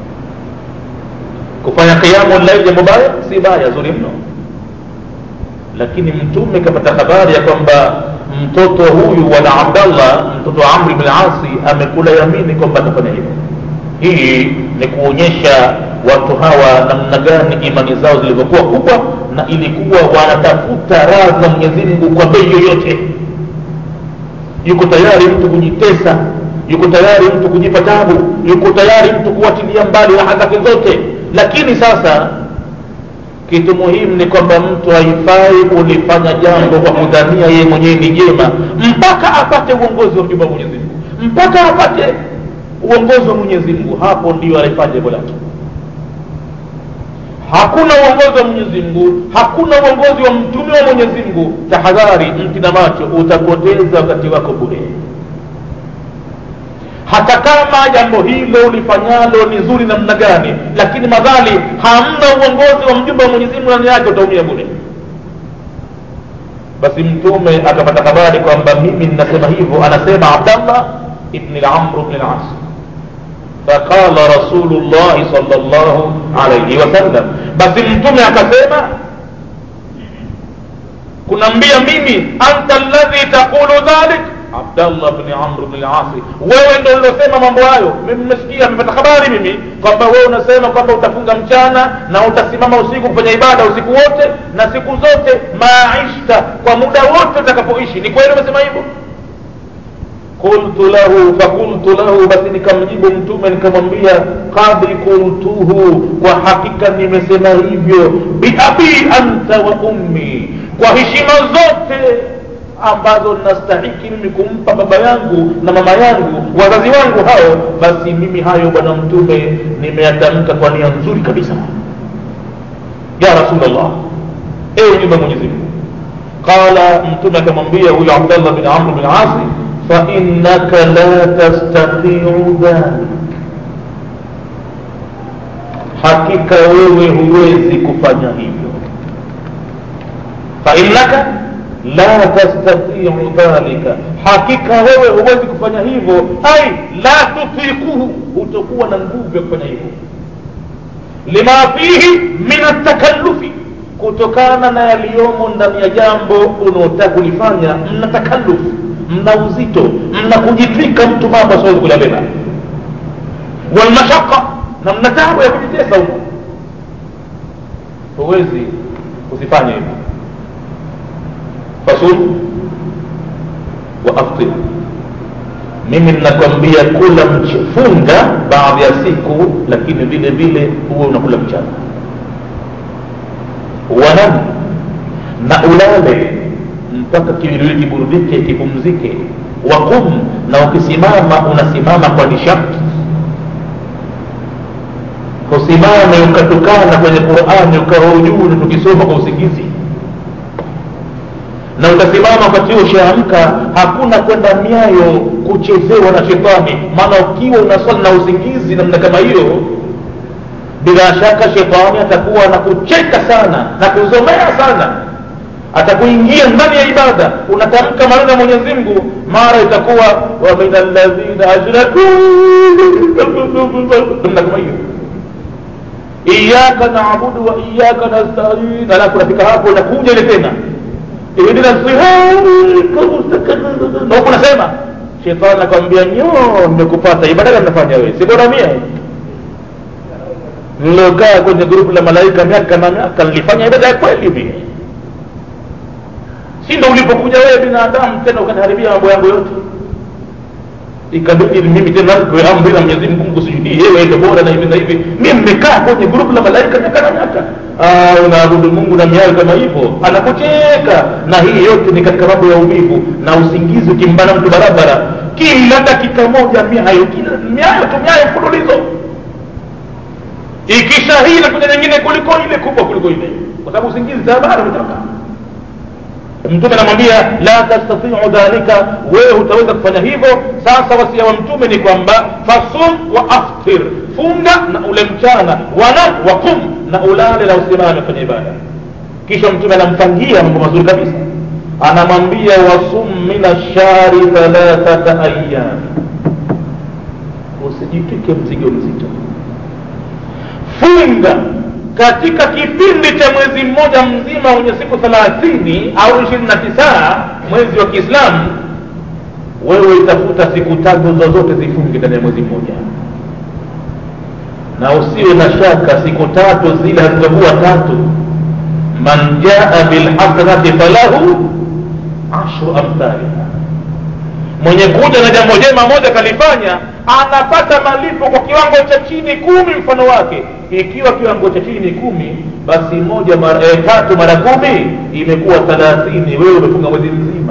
kufanya qiyamu llail jambo baya si baya zuri mno lakini mtume kapata habari ya kwamba mtoto huyu wana abdallah mtoto wa amri bn asi amekula yamini kwamba atafanya hivyo hii ni kuonyesha watu hawa namna gani imani zao zilivyokuwa kubwa na ilikuwa wanatafuta radhi za mwenyezi mungu kwa bei yoyote yuko tayari mtu kujitesa yuko tayari mtu kujipa tabu yuko tayari mtu kuwatilia mbali raha zake zote lakini sasa kitu muhimu ni kwamba mtu haifai kulifanya jambo kwa kudhania yeye mwenyewe ni jema mpaka apate uongozi wa mjumba wa mwenyezi mungu mpaka apate uongozi wa mwenyezi mungu hapo ndio alifanya jambo lake hakuna uongozi wa mwenyezi mungu hakuna uongozi wa mtume wa mwenyezi mungu tahadhari mti na macho utapoteza wakati wako bure hata kama jambo hilo ulifanyalo ni zuri namna gani lakini madhali hamna uongozi wa mjumbe wa mwenyezi mungu ndani yake utaumia bure basi mtume akapata habari kwamba mimi ninasema hivyo anasema abdallah ibni lamru bni las فقال رسول الله صلى الله عليه وسلم بس mtume akasema unaambia mimi anta alladhi taqulu dhalik abdallah bni amr bni lasi wewe ndo ulosema mambo hayo mimi nimesikia nimepata habari mimi kwamba wewe unasema kwamba utafunga mchana na utasimama usiku kufanya ibada usiku wote na siku zote maishta kwa muda wote utakapoishi ni kweli umesema hivyo qultu lahu fakultu lahu basi nikamjibu mtume nikamwambia qad qultuhu kwa hakika nimesema hivyo biabi anta wa ummi kwa heshima zote ambazo nastahiki mimi kumpa baba yangu na mama yangu wazazi wangu hao basi mimi hayo bwana mtume nimeyatamka kwa nia nzuri kabisa ya rasulllah ewe nyumba mwenyezi mungu qala mtume akamwambia huyo abdallah bin amr bin asi فإنك لا تستطيع ذلك hakika wewe huwezi kufanya hivyo fainnaka la tastatiu dhalika hakika wewe huwezi kufanya hivyo ai la tutikuhu hutokuwa na nguvu ya kufanya hivyo lima fihi min atakalufi kutokana na yaliyomo ndani ya jambo unaotaka kulifanya mna takalufu mna uzito mna kujitwika mtu mambo asiwezi kuyabeba walmashaka na mna tabu ya kujitesa huko huwezi usifanye hivyo fasum wa aftir mimi ninakwambia kula funga baadhi ya siku lakini vile vile huwe unakula mchana wanam na ulale mpaka kiwiliwili kiburudike kipumzike wakum na ukisimama unasimama kwa nishati usimame ukatukana kwenye qurani ukawa ujuu tukisoma kwa usingizi na utasimama wakati huo ushaamka hakuna kwenda miayo kuchezewa na shetani maana ukiwa unaswali na usingizi namna kama hiyo bila shaka shetani atakuwa anakucheka sana na kuzomea sana atakuingia ndani ya ibada unatamka maneno ya mwenyezi mungu mara itakuwa wa min alladhina ashraku namna kama hiyo iyaka naabudu wa iyaka nastain alafu nafika hapo nakuja ile tena ihdina na huku nasema shetani nakwambia nyo nimekupata ibada gani nafanya wewe si bora mia nilokaa kwenye grupu la malaika miaka na miaka nilifanya ibada ya kweli vile si ndo ulipokuja wewe binadamu tena ukaniharibia mambo yangu yote ikabidi mimi tena kwa amri na Mwenyezi Mungu kusujudie wewe ndio bora na hivi na hivi mimi nimekaa kwenye grupu la malaika miaka na miaka ah unaabudu Mungu na miayo kama hivyo anakucheka na hii yote ni katika mambo ya uvivu na usingizi ukimbana mtu barabara kila dakika moja miayo kila miayo tu miayo mfululizo ikisha hii na kuja nyingine kuliko ile kubwa kuliko ile kwa sababu usingizi tabara umetoka mtume anamwambia la tastatiu dhalika wewe hutaweza kufanya hivyo sasa wasia wa mtume ni kwamba fasum wa aftir funga na ule mchana wanam wa kum na ulale na usimame kwenye ibada kisha mtume anampangia mambo mazuri kabisa anamwambia wasum min ashari thalathata ayyam usijitwike mzigo mzito funga katika kipindi cha mwezi mmoja mzima wenye siku thelathini au ishirini na tisa mwezi wa kiislamu wewe itafuta siku tatu zozote zifunge ndani ya mwezi mmoja na usiwe na shaka siku tatu zile hazizokuwa tatu man jaa bilhasanati falahu ashru amthaliha mwenye kuja na jambo jema moja kalifanya anapata malipo kwa kiwango cha chini kumi mfano wake ikiwa kiwango cha chini ni kumi basi moja mara, e, tatu mara kumi imekuwa thelathini wewe umefunga mwezi mzima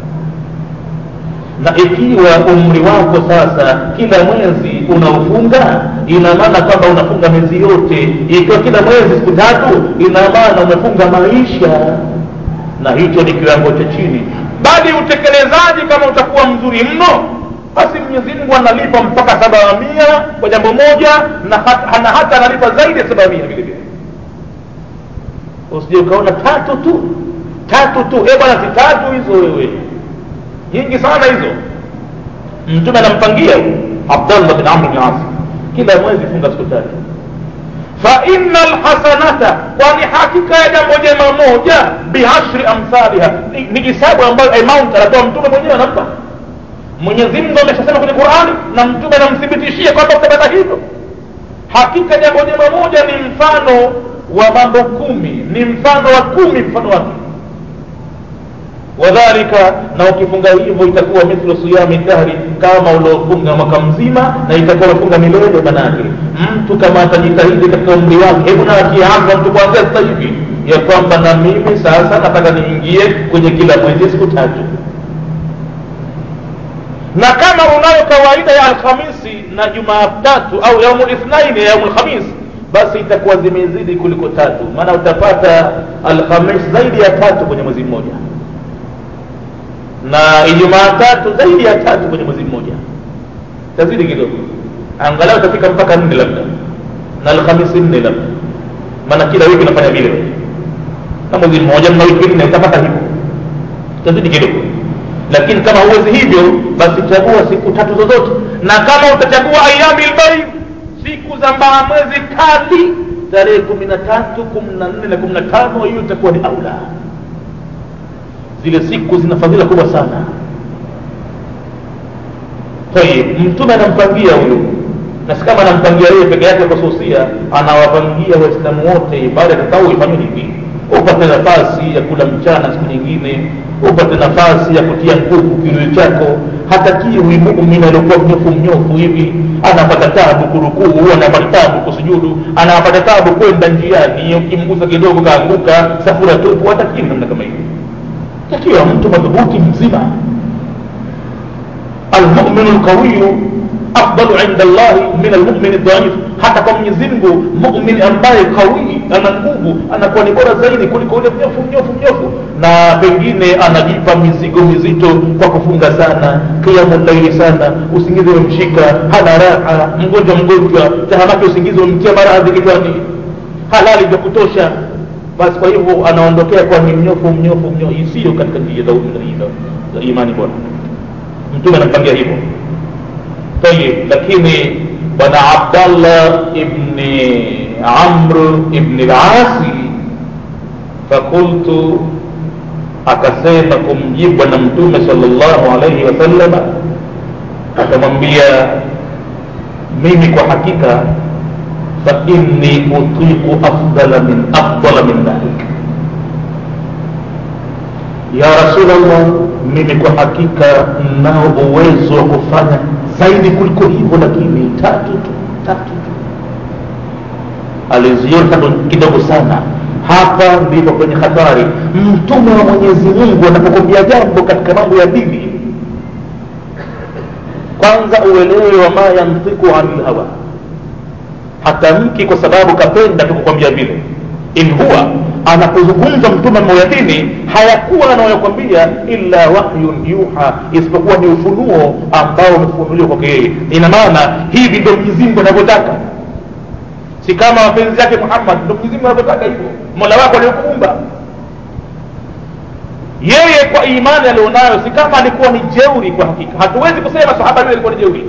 na ikiwa umri wako sasa kila mwezi unaofunga ina maana kwamba unafunga miezi yote ikiwa kila mwezi siku tatu ina maana umefunga maisha na hicho ni kiwango cha chini bali utekelezaji kama utakuwa mzuri mno basi mwenyezi mungu analipa mpaka saba mia kwa jambo moja na hata, na hata analipa zaidi ya saba mia vile vile usije ukaona tatu tu tatu tu e bwana si tatu hizo wewe nyingi sana hizo mtume anampangia abdallah bin amr bin asi kila mwezi funga siku tatu faina lhasanata kwani hakika ya jambo jema moja bihashri amthaliha ni, ni hisabu ambayo amount anatoa mtume mwenyewe anampa mwenyezi mungu ameshasema kwenye qurani na mtume anamthibitishia kwamba utapata hivyo hakika jambo jema moja ni mfano wa mambo kumi ni mfano wa kumi mfano wake wadhalika na ukifunga hivyo itakuwa mithlu siyami dahri kama uliofunga mwaka mzima na itakuwa umefunga milele manake mtu kama atajitahidi katika umri wake hebu na akianza mtu kuanzia sasa hivi ya kwamba na mimi sasa nataka niingie kwenye kila mwezi siku tatu na kama unayo kawaida ya alhamisi na jumatatu au yaumu lithnaini ya yaumu lkhamis basi itakuwa zimezidi kuliko tatu maana utapata alhamis zaidi ya tatu kwenye mwezi mmoja na ijumaa tatu zaidi ya tatu kwenye mwezi mmoja tazidi kidogo angalau utafika mpaka nne labda na alhamisi nne labda maana kila wiki unafanya vile na mwezi mmoja na wiki nne utapata hivyo tazidi kidogo lakini kama huwezi hivyo basi chagua siku tatu zozote na kama utachagua ayami lbaid siku za mbaa mwezi kati tarehe kumi na tatu kumi na nne na kumi na tano hiyo itakuwa ni aula zile siku zina fadhila kubwa sana tayib mtume anampangia huyu na si kama anampangia yeye peke yake khususia anawapangia waislamu wote ibada tatau ifanywe hivi upate nafasi ya kula mchana siku nyingine upate nafasi ya kutia nguvu kiwili chako hatakii huyu muumini aliokuwa mnyofu mnyofu hivi anapata tabu kurukuu anapata tabu kusujudu anapata tabu kwenda njiani ukimgusa kidogo kaanguka safura tupu hatakii namna kama hivi takiwa mtu madhubuti mzima almuminu lqawiyu afdalu inda llahi min almumini dhaif hata kwa mwenyezi mungu mumin ambaye qawii ana nguvu anakuwa ni bora zaidi kuliko ule mnyofu mnyofu mnyofu na pengine anajipa mizigo mizito kwa kufunga sana kiamu laili sana usingizi umemshika hana raha mgonjwa mgonjwa tahamake usingizi umemtia maradhi kichwani halali vya kutosha basi kwa hivyo anaondokea kwa ni mnyofu mnyofu mnyofu isiyo katika njia za za imani bora mtume anampangia hivyo tayib lakini bwana abdallah ibni amr ibni lasi fakultu akasema kumjibu bwana mtume sala llahu alaihi wasalama akamwambia mimi kwa hakika fainni utiqu afdala min afdala min dhalik ya rasulllah mimi kwa hakika nao uwezo wa kufanya zaidi kuliko hivyo lakini tatu tu tatu tu aliziona tatu kidogo sana hapa ndipo kwenye hatari mtume wa mwenyezi mungu anapokwambia jambo katika mambo ya dini kwanza uelewe wa ma yantiku ani lhawa hatamki kwa sababu kapenda tukukwambia vile in huwa anapozungumza mtume moyadini hayakuwa anayokwambia illa wahyun yuha isipokuwa ni ufunuo ambao umefunuliwa kwake yeye ina maana hivi ndo mwenyezimngu anavyotaka si kama mapenzi yake muhammad ndo mwenyezimngu anavyotaka hivyo mola wako aliyokuumba yeye kwa imani alionayo si kama alikuwa ni jeuri kwa hakika hatuwezi kusema sahaba yule alikuwa ni jeuri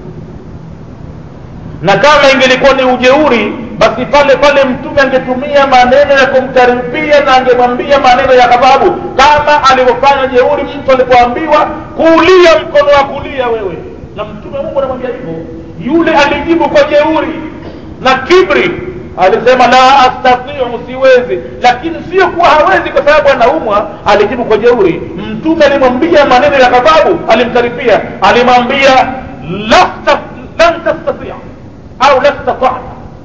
na kama ingelikuwa ni ujeuri basi pale pale mtume angetumia maneno ya kumkaribia na angemwambia maneno ya ghadhabu kama alivyofanya jeuri mtu alipoambiwa kulia mkono wa kulia wewe na mtume mungu anamwambia hivyo yule alijibu kwa jeuri na kibri alisema la astatiu siwezi lakini sio kuwa hawezi kwa sababu anaumwa alijibu kwa jeuri mtume alimwambia maneno ya ghadhabu alimkaribia alimwambia lan tastatia au la statata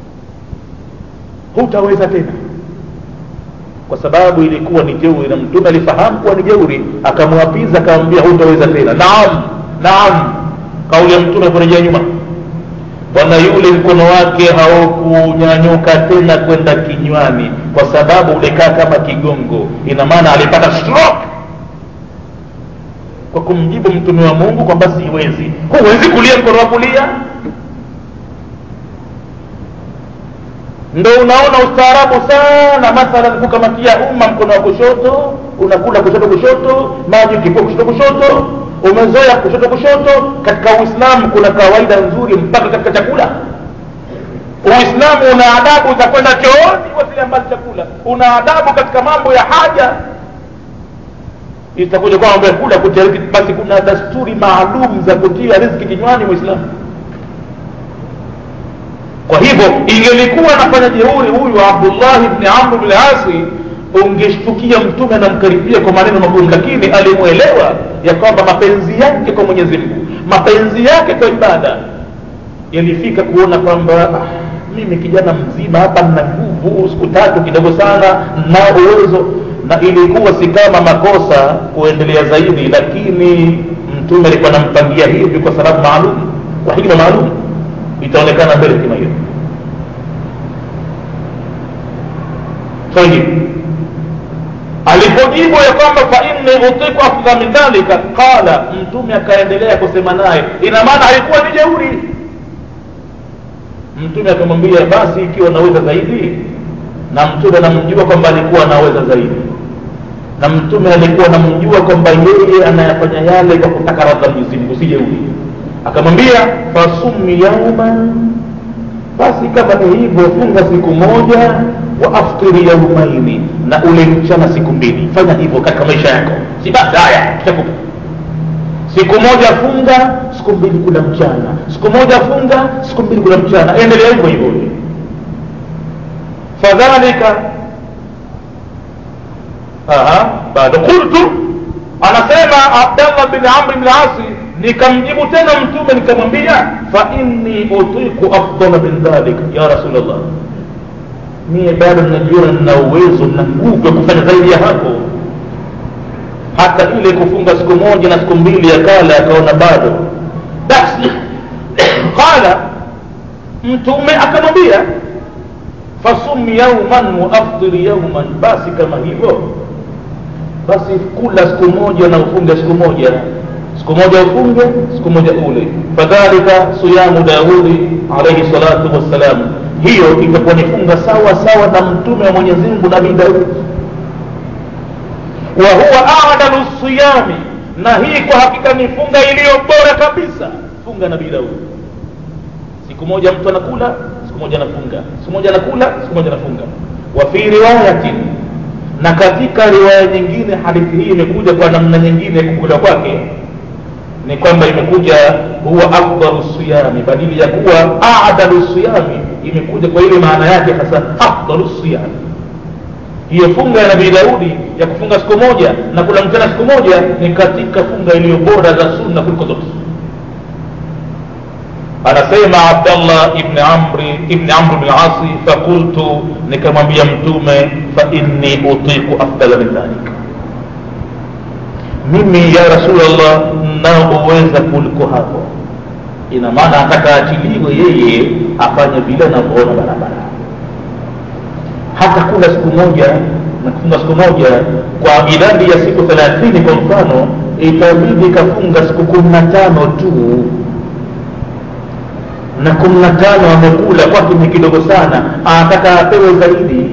hutaweza tena kwa sababu ilikuwa ni jeuri na mtume alifahamu kuwa ni jeuri akamwapiza akamwambia hutaweza tena naam naam kauli ya mtume kurejea nyuma bwana yule mkono wake haukunyanyuka tena kwenda kinywani kwa sababu ulikaa kama kigongo ina maana alipata stroke kwa kumjibu mtume wa mungu kwamba siwezi huwezi kulia mkono wa kulia ndo unaona ustaarabu sana mathalan kukamatia umma mkono wa kushoto unakula kushoto kushoto maji ukipua kushoto kushoto umezoea kushoto kushoto katika uislamu kuna kawaida nzuri mpaka katika chakula uislamu una adabu za kwenda chooni wasilia mbali chakula una adabu katika mambo ya haja itakuja kwa mambo ya kula kutia riziki basi kuna dasturi maalum za kutia riziki kinywani mwislamu kwa hivyo ingelikuwa anafanya jeuri huyu abdullahi bni amru bni asi ungeshtukia mtume anamkaribia kwa maneno magumu lakini alimwelewa ya kwamba mapenzi yake kwa mwenyezi mungu mapenzi yake kwa ibada yalifika kuona kwamba ah, mimi kijana mzima hapa nina nguvu siku tatu kidogo sana nao uwezo na ilikuwa si kama makosa kuendelea zaidi lakini mtume alikuwa anampangia hivi kwa sababu maalum kwa hikma maalum itaonekana mbele hikima hiyo tayib alipojibu ya kwamba fa inni utiku afdha min dhalika qala mtume akaendelea kusema naye ina maana alikuwa ni jeuri mtume akamwambia basi ikiwa naweza zaidi na mtume anamjua kwamba alikuwa anaweza zaidi na mtume alikuwa anamjua kwamba yeye anayafanya yale kwa kutaka radha mwenyezi mungu si jeuri akamwambia fasumi yauman basi kama ni hivyo funga siku moja wa aftiri yaumaini na ule mchana siku mbili fanya hivyo katika maisha yako si basi haya tutakupa siku moja funga siku mbili kula mchana siku moja funga siku mbili kula mchana endelea hivyo hivyo fadhalika bado qultu anasema abdallah bin amri bn asi nikamjibu tena mtume nikamwambia fa inni utiku afdala min dhalik ya rasulllah mie bado najiona nina uwezo na nguvu ya kufanya zaidi ya hapo hata ile kufunga siku moja na siku mbili akala akaona bado basi qala mtume akamwambia fasum yauman waafdiri yauman basi kama hivyo basi kula siku moja na ufunge siku moja siku moja ufunge siku moja ule fadhalika siyamu daudi alaihi salatu wassalam hiyo itakuwa ni funga sawa sawa na mtume wa mwenyezi mungu nabii daudi wa huwa adalu siyami na hii kwa hakika ni funga iliyo bora kabisa funga nabii daudi siku moja mtu anakula siku moja anafunga siku moja anakula siku moja anafunga wa fi riwayatin na katika riwaya nyingine hadithi hii imekuja kwa namna nyingine kukula kwake ni kwamba imekuja huwa afdalu siyami badili ya kuwa adalu siyami imekuja kwa ile maana yake hasa afdalu siyami hiyo funga ya nabii daudi ya kufunga siku moja na kula mchana siku moja ni katika funga iliyo bora za sunna kuliko zote anasema abdallah ibni amri ibni amri bni asi fakultu nikamwambia mtume fa inni utiku afdala min dhalik mimi ya rasulllah naoweza kuliko hapo ina maana ataka achiliwe yeye afanye vile anavyoona barabara hata kula siku moja na kufunga siku moja kwa idadi ya siku thelathini kwa mfano itabidi kafunga siku kumi na tano tu na kumi na tano amekula kwake ni kidogo sana anataka apewe zaidi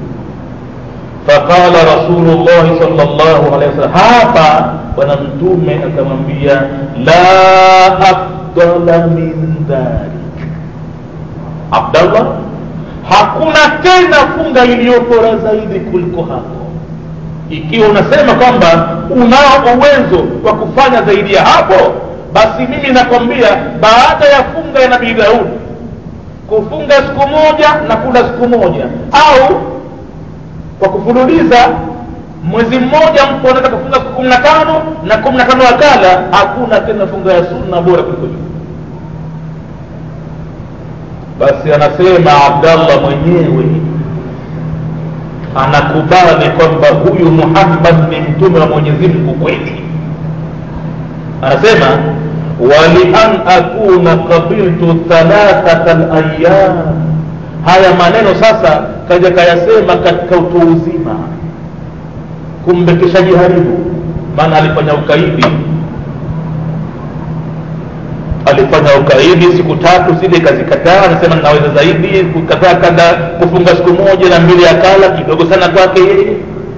faqala rasulullahi sal llahu alehi wasallam hapa bwana mtume akamwambia la afdala min dhalik abdallah hakuna tena funga iliyo bora zaidi kuliko hapo ikiwa unasema kwamba unao uwezo wa kufanya zaidi ya hapo basi mimi nakwambia baada ya funga ya nabii daudi kufunga siku moja na kula siku moja au kwa kufululiza mwezi mmoja mtu anaweza kufunga siku kumi na tano na kumi na tano akala hakuna tena funga ya sunna bora kuliko hiyo basi anasema abdallah mwenyewe anakubali kwamba huyu muhammad ni mtume wa mwenyezi mungu kweli anasema walian akuna qabiltu thalathata layam haya maneno sasa kaja kayasema katika utu uzima kumbe kishajiharibu maana alifanya ukaidi alifanya ukaidi siku tatu zile kazikataa anasema naweza zaidi kukataa kada kufunga siku moja na mbili akala kidogo sana kwake yeye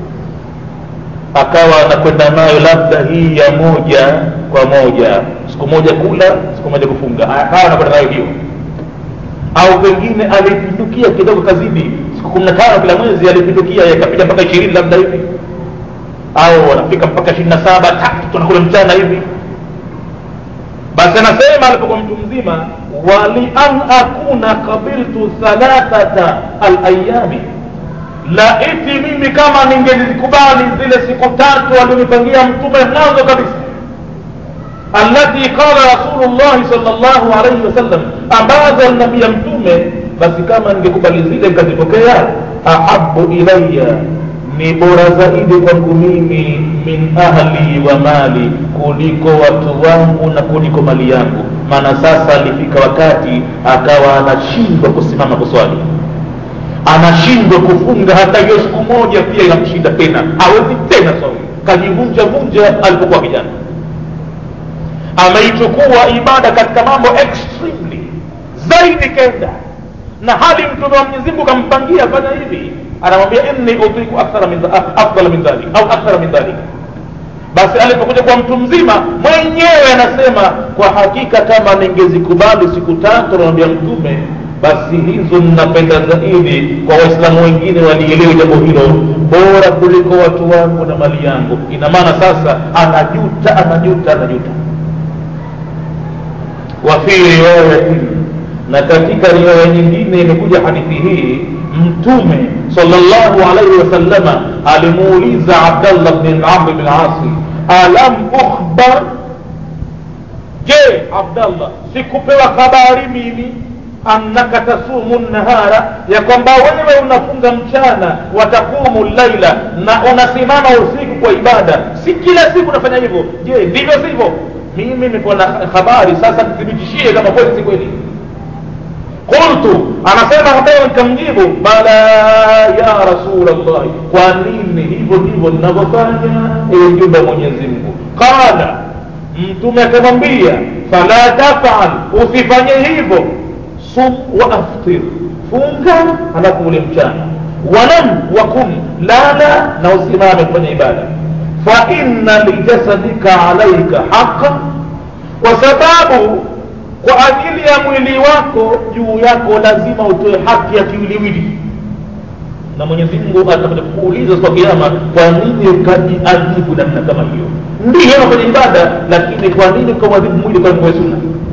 akawa anakwenda nayo labda hii ya moja kwa moja siku moja kula siku moja kufunga akawa anakwenda nayo hiyo au pengine alipindukia kidogo kazidi siku kumi na tano kila mwezi alipindukia yakapita mpaka ishirini labda hivi au wanafika mpaka ishirini na saba tatu tunakula mchana hivi basi anasema alipokuwa mtu mzima wali an akuna qabiltu thalathata alayami laiti mimi kama ningelizikubali zile siku tatu alionipangia mtume mwanzo kabisa alati qala rasulullahi sal llahu alaihi wasallam ambazo alinambia mtume basi kama ningekubali zile nikazipokea ahabu ilaya ni bora zaidi kwangu mimi min ahli wa mali kuliko watu wangu na kuliko mali yangu maana sasa alifika wakati akawa anashindwa kusimama kuswali anashindwa kufunga hata hiyo siku moja pia inamshinda tena hawezi tena swali kajivunja vunja alipokuwa kijana ameichukua ibada katika mambo extremely zaidi kenda na hali mtume wa mwenyezi mungu kampangia fanya hivi anamwambia inni utiku akthara min afdala min dhalik au akthara min dhalik basi alipokuja kwa mtu mzima mwenyewe anasema kwa hakika kama ningezikubali siku tatu anamwambia mtume basi hizo ninapenda zaidi kwa waislamu wengine walielewe jambo hilo bora kuliko watu wangu na mali yangu ina maana sasa anajuta anajuta anajuta wa fi riwayatin na katika riwaya nyingine imekuja hadithi hii mtume sallallahu alaihi wasallama alimuuliza abdallah bn amr bn asi alam ukhbar je abdallah sikupewa habari mimi annaka tasumu nahara ya kwamba wewe unafunga mchana watakumu laila na unasimama usiku kwa ibada si kila siku unafanya hivyo je ndivyo sivyo mimi niko na habari sasa nithibitishie kama kweli si kweli qultu anasema hapewa nikamjibu bala ya rasulllah kwa nini hivyo ndivyo ninavyofanya ewe mjumbe wa mwenyezi mungu qala mtume akamwambia fala tafal usifanye hivyo sum wa aftir funga halafu ule mchana wanam wakum lala na usimame kufanya ibada fa inna lijasadika alaika haqa kwa sababu kwa ajili ya mwili wako juu yako lazima utoe haki ya kiwiliwili na mwenyezi mungu atakuja kukuuliza siku ya kiama kwa nini ukajiadhibu namna kama hiyo ndiyo unafanya ibada lakini kwa nini ukamwadhibu mwili kwa mwe sunna